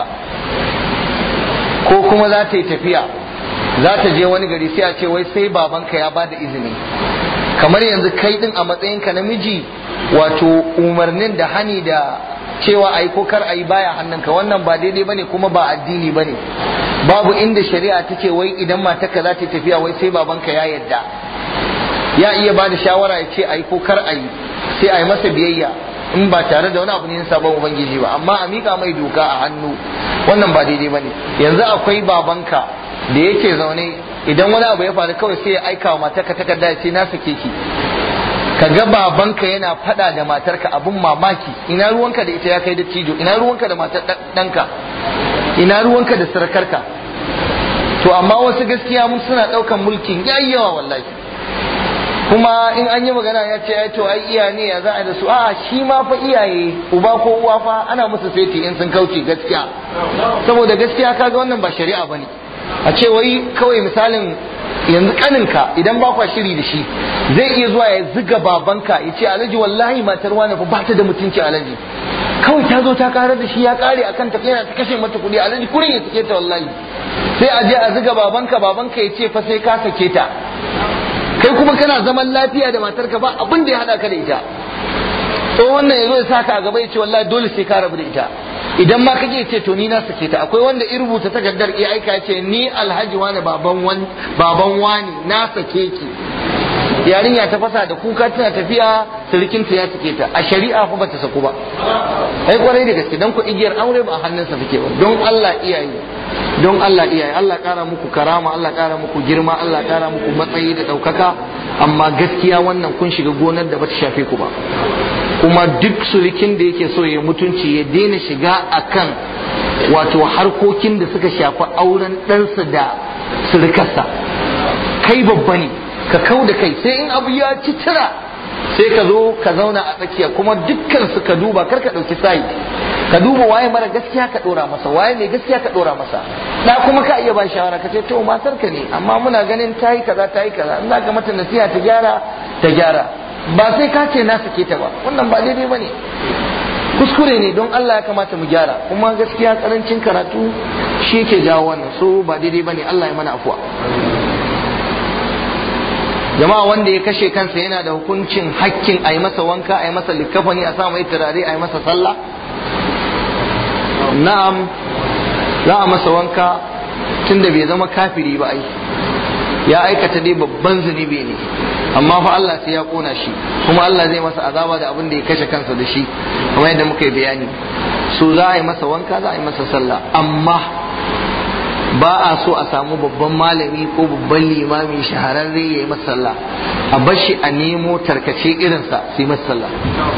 ko kuma za ta yi tafiya za ta je wani gari sai a ce wai sai babanka ya bada izini kamar yanzu kai din a matsayinka namiji wato umarnin da hani da cewa ai ko kar ai baya hannunka wannan ba daidai bane kuma ba addini bane babu inda shari'a ta ce wai idan matarka za ta yi tafiya wai sai babanka ya yadda ya iya ba da shawara ya ce ai ko kar ai sai ai masa biyayya in ba tare da wani abu ne na sabon ubangiji ba amma a mika mai doka a hannu wannan ba daidai bane yanzu akwai babanka da yake zaune idan wani abu ya faru kawai sai ya aika wa matarka takarda ya ce na sake ki ka ga babanka yana fada da matarka abun mamaki ina ruwanka da ita ya kai da cijo ina ruwanka da matar ɗanka ina ruwanka da sarakarka to amma wasu gaskiya mun suna ɗaukan mulkin yayyawa wallahi kuma in an yi magana ya ce ai to ai iya ne ya za a da su a shi ma fa iyaye uba ko uwa fa ana musu feti in sun kauce gaskiya saboda gaskiya kaga wannan ba shari'a bane a ce wai kawai misalin yanzu kaninka idan ba kwa shiri da shi zai iya zuwa ya ziga babanka ya ce alhaji wallahi matar wani fa ba ta da mutunci alhaji kawai ta zo ta karar da shi ya kare akan ta yana ta kashe mata kuɗi alhaji kurin ya sake ta wallahi sai a je a ziga babanka babanka ya ce fa sai ka sake ta kai kuma kana zaman lafiya da matarka ba abin da ya hada ka da ita to wannan yazo ya saka a gaba ya ce wallahi dole sai ka rabu da ita idan ma kake ce to ni na sake ta akwai wanda in rubuta takardar ya aika ya ce ni alhaji wani baban wani baban wani na sake ki yarinya ta fasa da kuka tana tafiya sirikinta ya sake ta a shari'a fa bata saku ba ai kwarai da gaske dan ku igiyar aure ba a hannunsa take ba don Allah iyaye don Allah iyaye Allah kara muku karama Allah kara muku girma Allah kara muku matsayi da daukaka amma gaskiya wannan kun shiga gonar da bata shafe ku ba kuma duk surikin da yake so ya mutunci ya daina shiga akan wato harkokin da suka shafi auren ɗansa da surukarsa kai babba ne ka kau da kai sai in abu ya ci tira sai ka zo ka zauna a tsakiya kuma dukkan su ka duba kar ka ɗauki sayi ka duba waye mara gaskiya ka ɗora masa waye mai gaskiya ka ɗora masa da kuma ka iya ba shawara ka ce to matar ka ne amma muna ganin ta yi kaza ta yi kaza in za ka mata nasiha ta gyara ta gyara ba sai ka ce na sake ta ba wannan ba daidai ba ne kuskure ne don Allah ya kamata mu gyara kuma gaskiya karancin karatu shi ke jawo wannan so ba daidai ba ne Allah ya mana afuwa jama'a wanda ya kashe kansa yana da hukuncin hakkin a yi masa wanka a yi masa likafani a sa mai turare a yi masa sallah na'am za a masa wanka tunda bai zama kafiri ba ai ya aikata dai babban zunubi ne amma fa Allah sai ya kona shi kuma Allah zai masa azaba da abin da ya kashe kansa da shi kamar yadda muka yi bayani so za a yi masa wanka za a yi masa sallah amma ba a so a samu babban malami ko babban limami shahararre ya yi masa sallah a bar shi a nemo tarkace irinsa su yi masa sallah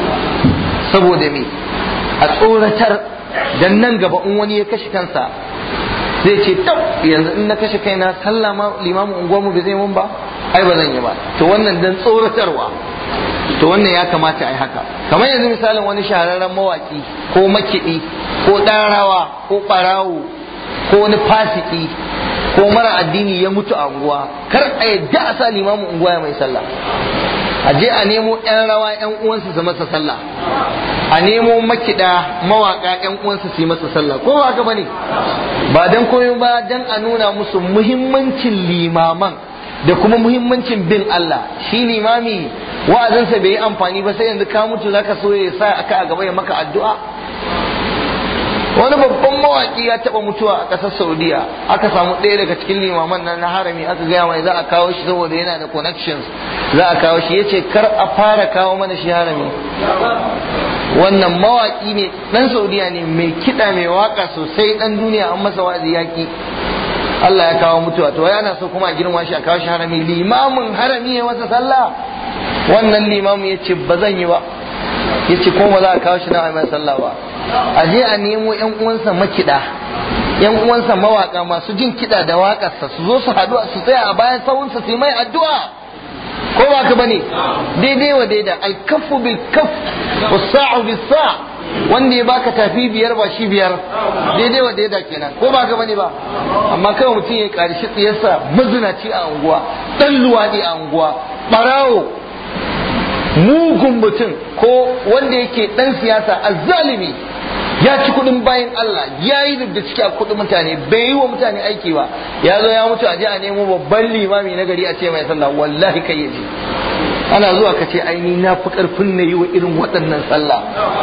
saboda me a tsoratar dan nan gaba in wani ya kashe kansa zai ce tab yanzu in na kashe kaina sallah ma limamin unguwarmu bai zai mun ba ai ba zan yi ba to wannan dan tsoratarwa to wannan ya kamata a yi haka kamar yanzu misalin wani shahararren mawaki ko makiɗi ko ɗan rawa ko ɓarawo ko wani fasiki ko mara addini ya mutu a unguwa kar a yadda a sa limamin unguwa ya mai sallah a je a nemo yan rawa yan uwansu su masa sallah a nemo makida mawaka yan uwansu su yi masa sallah ko ba haka bane ba dan koyo ba dan a nuna musu muhimmancin limaman da kuma muhimmancin bin Allah shi limami wa'azinsa bai yi amfani ba sai yanzu ka mutu zaka so ya sa aka a gaba ya maka addu'a wani babban mawaki ya taba mutuwa a ƙasar saudiya aka samu ɗaya daga cikin limaman nan na harami aka gaya mai za a kawo shi saboda yana da connections za a kawo shi yace kar a fara kawo mana shi harami wannan mawaki ne dan saudiya ne mai kiɗa mai waka sosai dan duniya an masa wa'azi yaki Allah ya kawo mutuwa to yana so kuma a girma shi a kawo shi harami limamin harami ya masa sallah wannan limamin yace ba zan yi ba yace ko ba za a kawo shi na mai sallah ba a je a nemo yan uwansa makida yan uwansa mawaka masu jin kiɗa da waƙarsa su zo su haɗu su tsaya a bayan sawunsa su yi mai addu'a ko ba ka bane daidai wa daida alkafu bil kaf wasa'u bis sa wanda ya baka tafi biyar ba shi biyar daidai wa daida kenan ko ba ka bane ba amma kawai mutum ya ƙarshe tsiyarsa mazinaci a unguwa dan luwaɗi a unguwa ɓarawo mugun mutum ko wanda yake dan siyasa azzalimi ya ci kudin bayan Allah ya yi da ciki a kudin mutane bai yi wa mutane aiki ba ya zo ya mutu a je a nemo babban limami na gari a ce mai sallah wallahi kai yaje ana zuwa ka ce aini na fi karfin na yi wa irin waɗannan sallah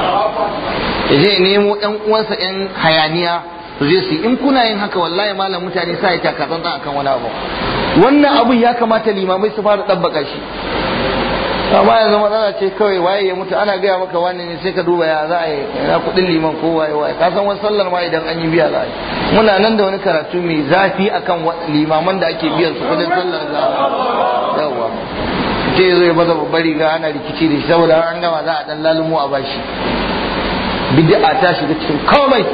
ya je nemo ɗan uwansa ɗan hayaniya su je su in kuna yin haka wallahi malam mutane sa ya takatsan akan wani abu wannan abun ya kamata limamai su fara ɗabbaka shi amma yanzu matsala ce kawai waye ya mutu ana gaya maka wani ne sai ka duba ya za a yi na kuɗin liman ko waye waye ka san wani sallar ma idan an yi biya za a yi muna nan da wani karatu mai zafi akan limaman da ake biyan su kuɗin sallar za a yawa ce zo ya baza babbar riga ana rikici da shi saboda an gama za a dan lalumo a bashi bid'a ta shiga cikin komai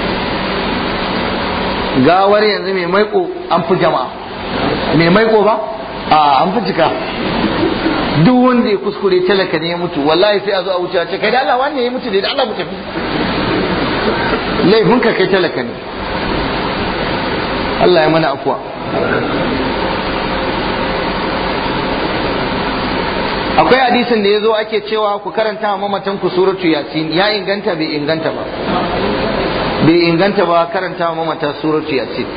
gawar yanzu mai maiko an fi jama'a mai maiko ba a an fi cika duk wanda ya kuskure talaka ne ya mutu wallahi sai a zo a wuce a ce kai da Allah wannan ya mutu da Allah mu tafi laifin ka kai talaka ne Allah ya mana afuwa akwai hadisin da ya zo ake cewa ku karanta wa mamatan ku suratu yasin ya inganta bai inganta ba bai inganta ba karanta wa mamata suratu yasin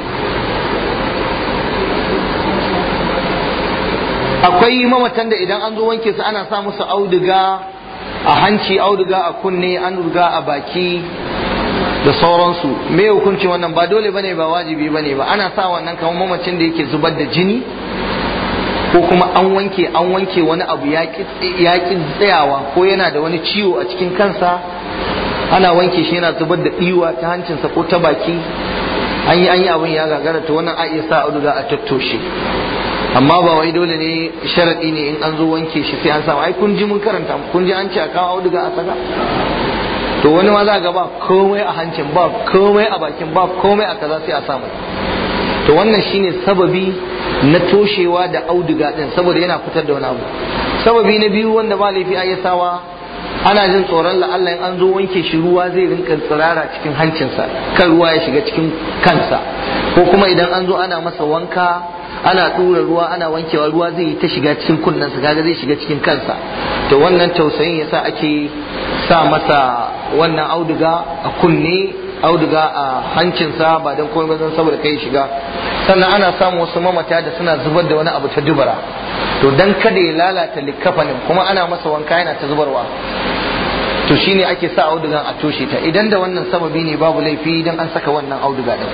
akwai mamatan da idan an zo wanke su ana sa musu auduga a hanci auduga a kunne an ruga a baki da sauransu me hukunci wannan ba dole bane ba wajibi bane ba ana sa wannan kamar mamacin da yake zubar da jini ko kuma an wanke an wanke wani abu ya ki tsayawa ko yana da wani ciwo a cikin kansa ana wanke shi yana zubar da ɗiwa ta hancinsa ko ta baki an yi an yi abin ya gagara to wannan a iya sa auduga a tattoshe amma ba wai dole ne sharaɗi ne in an zo wanke shi sai an samu ai kun ji mun karanta kun ji an ce a kawo auduga a saka to wani ma za ga ba komai a hancin ba komai a bakin ba komai a kaza sai a samu to wannan shine sababi na toshewa da auduga din saboda yana fitar da wani abu sababi na biyu wanda ba laifi a sawa ana jin tsoron la'alla in an zo wanke shi ruwa zai rinka tsirara cikin hancinsa kan ruwa ya shiga cikin kansa ko kuma idan an zo ana masa wanka ana ɗura ruwa ana wankewa ruwa zai yi ta shiga cikin kunnensa kaga zai shiga cikin kansa to wannan tausayin yasa ake sa masa wannan auduga a kunne auduga a hancinsa ba don komai don saboda kai shiga sannan ana samun wasu mamata da suna zubar da wani abu ta dubara to dan kada ya lalata likkafanin kuma ana masa wanka yana ta zubarwa to shine ake sa audugan a toshe ta idan da wannan sababi ne babu laifi idan an saka wannan auduga din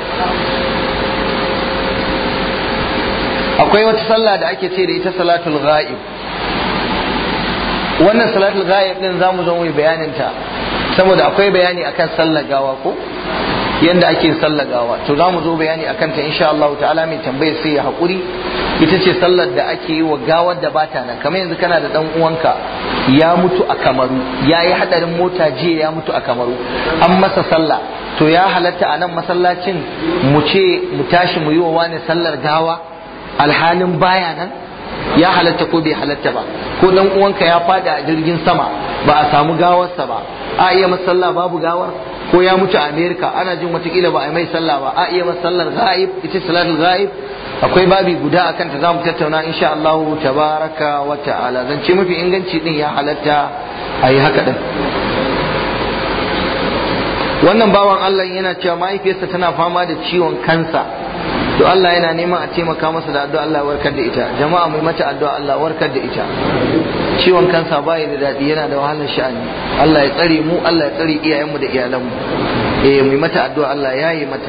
akwai wata sallah da ake ce da ita salatul ghaib wannan salatul ghaib din zamu zo mu bayanin ta saboda akwai bayani akan sallar gawa ko yanda ake sallar gawa to zamu zo bayani akan ta insha Allah ta'ala mai tambaye sai ya hakuri ita ce sallar da ake yi wa gawar da bata nan kamar yanzu kana da dan uwanka ya mutu a Kamaru ya yi hadarin mota jiya ya mutu a Kamaru an masa sallah to ya halatta a nan masallacin mu ce mu tashi mu yi wa wani sallar gawa alhalin baya nan ya halatta ko bai halatta ba ko dan uwanka ya fada a jirgin sama ba a samu gawarsa ba a iya masalla babu gawar ko ya mutu a Amerika ana jin watakila ba a mai sallah ba a iya masallar ghaib ita salatul ghaib akwai babi guda akan ta zamu tattauna insha Allah tabaraka wa ta'ala zance mafi inganci din ya halatta a yi haka din wannan bawan Allah yana cewa mahaifiyarsa tana fama da ciwon kansa to Allah yana neman a taimaka masa da addu'a Allah warkar da ita jama'a mai mata addu'a Allah warkar da ita ciwon kansa bai da daɗi yana da wahalar sha'ani Allah ya tsare mu Allah ya tsare iyayenmu da iyalanmu eh mai mata addu'a Allah ya yi mata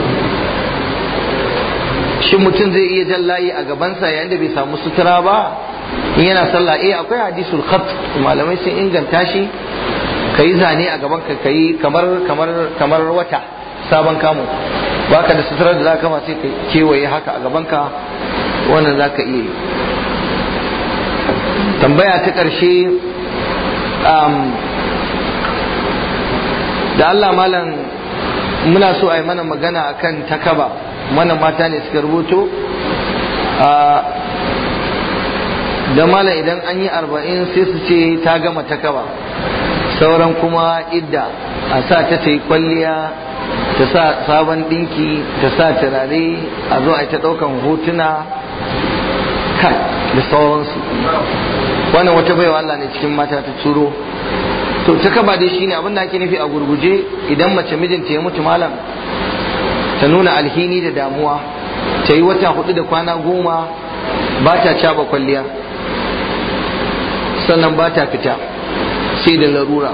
shin mutum zai iya jan layi a gabansa yayin da bai samu sutura ba in yana sallah eh akwai hadisul khat malamai sun inganta shi kayi zane a gaban ka kayi kamar kamar kamar wata sabon kamu baka da sutura da zaka ma sai ka kewaye haka a gaban ka wannan zaka iya yi tambaya ta ƙarshe da Allah malam muna so a yi mana magana akan takaba mana mata ne suka rubuto da malam idan an yi arba'in sai su ce ta gama takaba sauran kuma idda a sa ta ta yi kwalliya ta sa sabon dinki ta sa turare a zo a ta ɗaukan hotuna kai da sauransu wannan wata baiwa Allah ne cikin mata ta turo to ta kaba dai shine abin da ake nufi a gurguje idan mace mijinta ya mutu malam ta nuna alhini da damuwa ta yi wata hudu da kwana goma ba ta caba kwalliya sannan ba ta fita sai da larura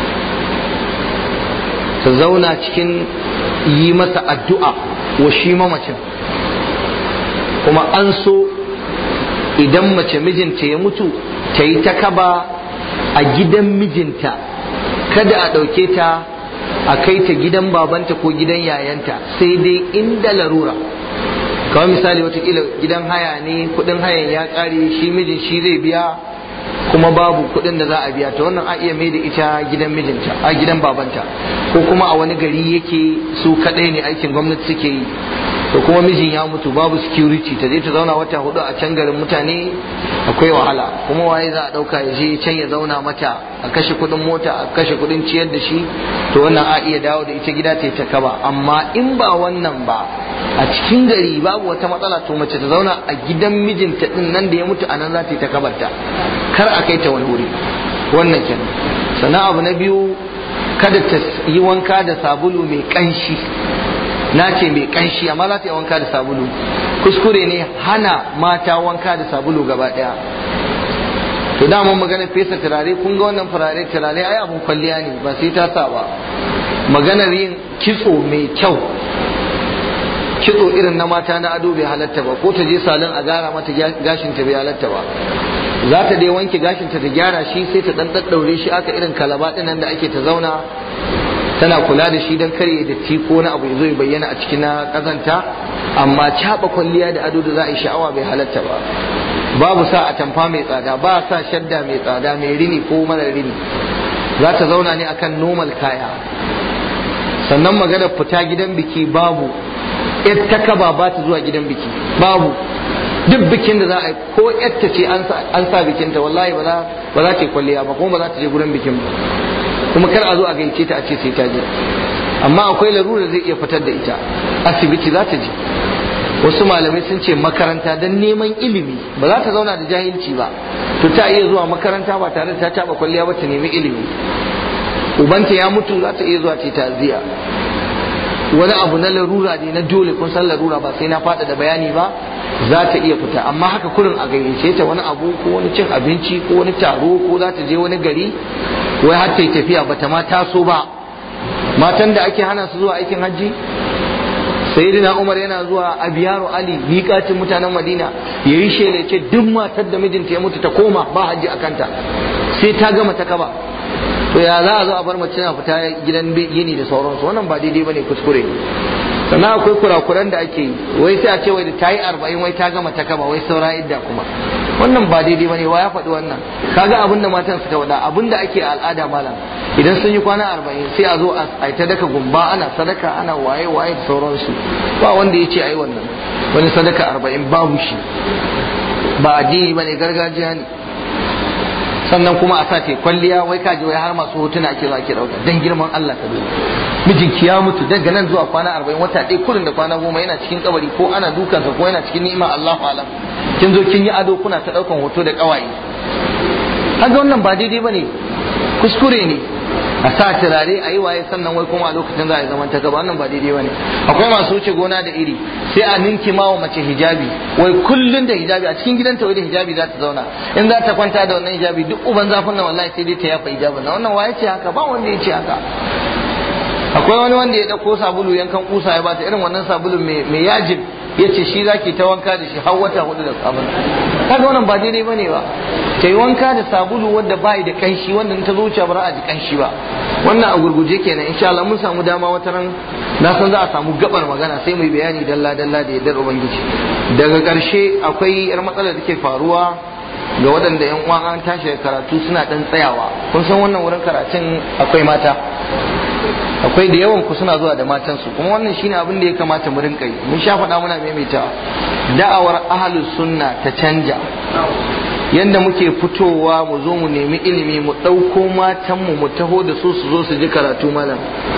ta zauna cikin yi masa addu'a wa shi mamacin kuma an so idan mace mijinta ya mutu ta yi ta kaba a gidan mijinta kada a ɗauke ta a kai ta gidan babanta ko gidan yayanta sai dai inda larura kawai misali watakila gidan haya ne kudin hayan ya ƙare shi mijin shi zai biya kuma babu kuɗin da za a biya ta wannan a iya mai da ita gidan mijinta a gidan babanta ko kuma a wani gari yake su kaɗai ne aikin gwamnati suke yi to kuma mijin ya mutu babu security ta je ta zauna wata hudu a can garin mutane akwai wahala kuma waye za a dauka ya je can ya zauna mata a kashe kudin mota a kashe kudin ciyar da shi to wannan a iya dawo da ita gida ta yi ta kaba amma in ba wannan ba a cikin gari babu wata matsala to mace ta zauna a gidan mijinta din nan da ya mutu a nan za ta yi ta kabarta kar a kai ta wani wuri wannan kenan sannan abu na biyu kada ta yi wanka da sabulu mai kanshi na ce mai kanshi amma za ta yi wanka da sabulu kuskure ne hana mata wanka da sabulu gaba daya to dama magana fesa turare kun ga wannan turare turare ai abun kwalliya ne ba sai ta sa ba maganar yin kitso mai kyau kitso irin na mata na ado bai halatta ba ko ta je salon a gara mata gashin ta bai halatta ba za ta dai wanke gashin ta ta gyara shi sai ta dan daddaure shi aka irin kalaba nan da ake ta zauna tana kula da shi don kare da ti ko na abu ya zo ya bayyana a cikin na kazanta amma caɓa kwalliya da ado da za a yi sha'awa bai halatta ba babu sa a tamfa mai tsada ba sa shadda mai tsada mai rini ko mara rini za ta zauna ne akan normal kaya sannan magana fita gidan biki babu yar ta kaba ba ta zuwa gidan biki babu duk bikin da za a yi ko yatta ce an sa bikinta wallahi ba za ta yi kwalliya ba kuma ba za ta je gurin bikin ba kuma kar a zo a gaice ta a ce sai ta je amma akwai larura zai iya fitar da ita asibiti za ta je wasu malamai sun ce makaranta don neman ilimi ba za ta zauna da jahilci ba to ta iya zuwa makaranta ba tare da ta taba kwalliya ba ta nemi ilimi ubanta ya mutu za ta iya zuwa ce ta'aziyya wani abu na larura ne na dole kun san larura ba sai na faɗa da bayani ba za ta iya fita amma haka kurin a gayyace ta wani abu ko wani cin abinci ko wani taro ko za ta je wani gari wai har ta yi tafiya bata ma taso ba matan da ake hana su zuwa aikin hajji sayyidina umar yana zuwa a biyaru ali miƙatin mutanen madina ya yi shela ce duk matar da mijinta ya mutu ta koma ba hajji a kanta sai ta gama ta kaba to ya za a zo a bar mace na fita gidan yini da sauransu wannan ba daidai bane kuskure sannan akwai kurakuran da ake yi wai sai a ce wai da ta yi arba'in wai ta gama ta kaba wai saura idda kuma wannan ba daidai bane wa ya faɗi wannan kaga abin da matan suka wada abin da ake al'ada malam idan sun yi kwana arba'in sai a zo a ta daka gumba ana sadaka ana waye waye da sauransu ba wanda ya ce a yi wannan wani sadaka arba'in babu shi ba addini bane gargajiya ne sannan kuma a sace kwalliya wai kaji wai har masu hotuna ake zuwa ke dauka dan girman Allah ka duba mijinki ya mutu daga nan zuwa kwana arba'in wata ɗaya kurin da kwana goma yana cikin kabari ko ana dukansa ko yana cikin ni'ima Allahu alam kin zo kin yi ado kuna ta daukan hoto da kawaye kaga wannan ba daidai bane kuskure ne a sa turare a yi waye sannan wai kuma a lokacin za a yi zaman ta gaba wannan ba daidai bane akwai masu wuce gona da iri sai a ninki ma wa mace hijabi wai kullun da hijabi a cikin gidanta wai da hijabi za ta zauna in za ta kwanta da wannan hijabi duk uban zafin nan wallahi sai dai ta yafa hijabin nan wannan waye ce haka ba wanda ya ce haka akwai wani wanda ya dauko sabulu yankan kusa ya bata irin wannan sabulun mai yajin ya ce shi zaki ta wanka da shi har wata hudu da sabon kaga wannan ba daidai bane ba ta yi wanka da sabulu wanda ba da kanshi wanda ta zo wuce ba a ji kanshi ba wannan a gurguje kenan insha Allah mun samu dama wata ran na san za a samu gabar magana sai mu yi bayani dalla dalla da yardar ubangiji daga karshe akwai yar matsalar da ke faruwa ga waɗanda yan uwa an tashi karatu suna dan tsayawa kun san wannan wurin karatun akwai mata akwai da yawan ku suna zuwa da matansu kuma wannan shine abin da ya kamata mu rinka yi mun sha faɗa muna maimaitawa da'awar ahlus sunna ta canja yanda muke fitowa mu zo mu nemi ilimi mu ɗauko matanmu mu taho da su su zo su ji karatu malam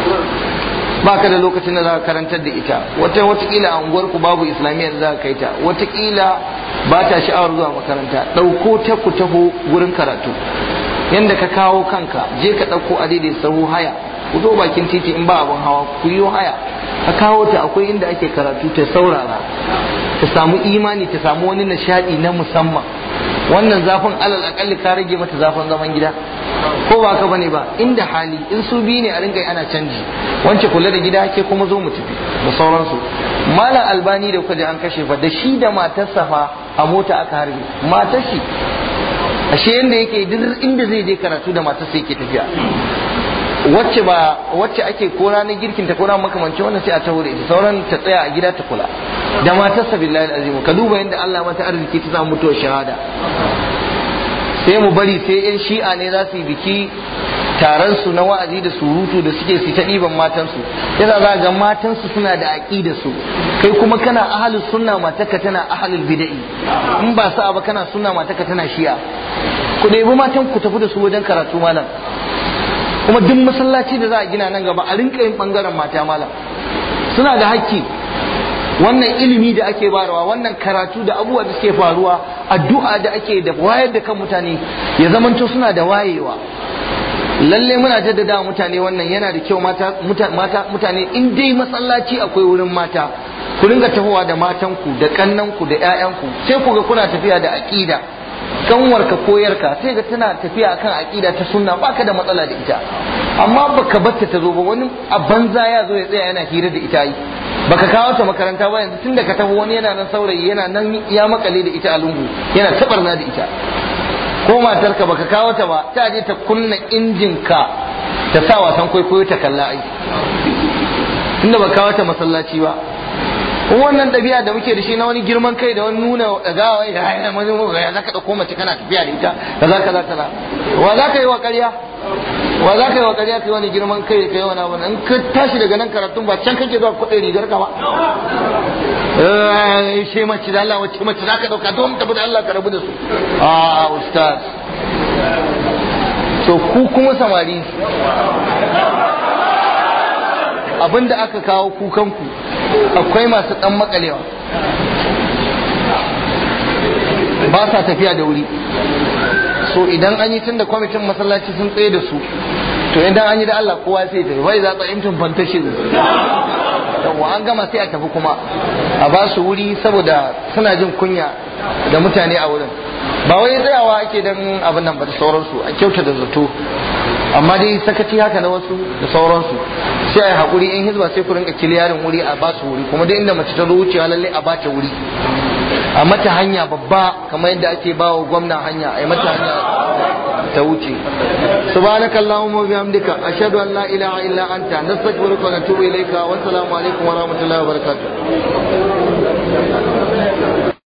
ba ka da lokacin da za ka karantar da ita wata watakila a unguwar ku babu islamiyya da za ka kai ta watakila ba ta sha'awar zuwa makaranta ɗauko ta ku taho gurin karatu yanda ka kawo kanka je ka ɗauko a daidai sahu haya ku zo bakin titi in ba abin hawa ku yi haya ka kawo ta akwai inda ake karatu ta saurara ta samu imani ta samu wani nishadi na musamman wannan zafin alal akalli ka rage mata zafin zaman gida ko ba ka bane ba inda hali in su biyu ne a rinka ana canji wance kula da gida ke kuma zo mu tafi da sauransu malam albani da kuka ji an kashe fa da shi da matarsa fa a mota aka harbe matar shi ashe yanda yake duk inda zai je karatu da matarsa yake tafiya wacce ba wacce ake ko ranar girkin ta ko ranar makamancin wannan sai a taho da ita sauran ta tsaya a gida ta kula da matarsa billahi azimu ka duba yadda Allah mata arziki ta samu mutuwar shahada sai mu bari sai yan shi'a ne za su yi biki taron su na wa'azi da surutu da suke su ta ɗiban matansu yana za ga matansu suna da aƙida su kai kuma kana ahalus sunna mataka tana ahalul bida'i in ba sa'a ba kana sunna mataka tana shi'a ku ɗebi matan ku tafi da su wajen karatu malam kuma duk masallaci da za a gina nan gaba a rinka yin bangaren mata malam suna da hakki wannan ilimi da ake barawa wannan karatu da abubuwa da suke faruwa addu'a da ake da wayar da kan mutane ya zamanto suna da wayewa lalle muna jaddada mutane wannan yana da kyau mata mutane in dai masallaci akwai wurin mata ku ringa tahowa da matanku da kannanku da 'ya'yanku sai ku ga kuna tafiya da aqida kanwarka koyarka sai ga tana tafiya akan aqida ta sunna baka da matsala da ita amma baka batta ta zo ba wani a banza ya zo ya tsaya yana hira da ita yi baka kawo ta makaranta ba yanzu tun da ka tafi wani yana nan saurayi yana nan ya makale da ita a lungu yana tabarna da ita ko matarka baka kawo ta ba ta je ta kunna injin ka ta sa wasan kwaikwayo ta kalla ai inda baka kawo ta masallaci ba wannan ɗabi'a da muke da shi na wani girman kai da wani nuna ɗagawa ya ya mani ya za ka ɗauko mace kana tafiya da ita kaza kaza kaza wa za ka yi wa ƙarya wa za ka yi wa ƙarya kai wani girman kai kai wani abu in ka tashi daga nan karatun ba can kake zuwa kuɗin rigar ka ba shi mace da Allah wacce mace za ka ɗauka don tafi da Allah ka rabu da su a ustaz so ku kuma samari abinda aka kawo kukanku akwai masu ɗan makalewa ba sa tafiya da wuri so idan an yi tun da kwamitin masallaci sun tsaye da su to idan an yi da Allah kowa sai tafi bai za tsayin tun fantashin yawa an gama sai a tafi kuma a ba su wuri saboda suna jin kunya da mutane a wurin ba wai tsayawa ake dan abin nan ba da sauransu a kyauta da zato amma dai sakaci haka na wasu da sauransu sai a yi haƙuri in hizba sai ku rinka kiliyarin wuri a ba su wuri kuma dai inda mace ta zo wucewa lallai a ba ta wuri a mata hanya babba kamar yadda ake ba wa gwamna hanya a yi mata hanya ta wuce subhanaka allahumma wa bihamdika ashhadu an la ilaha illa anta nastaghfiruka wa natubu ilayka wa assalamu alaikum wa rahmatullahi wa barakatuh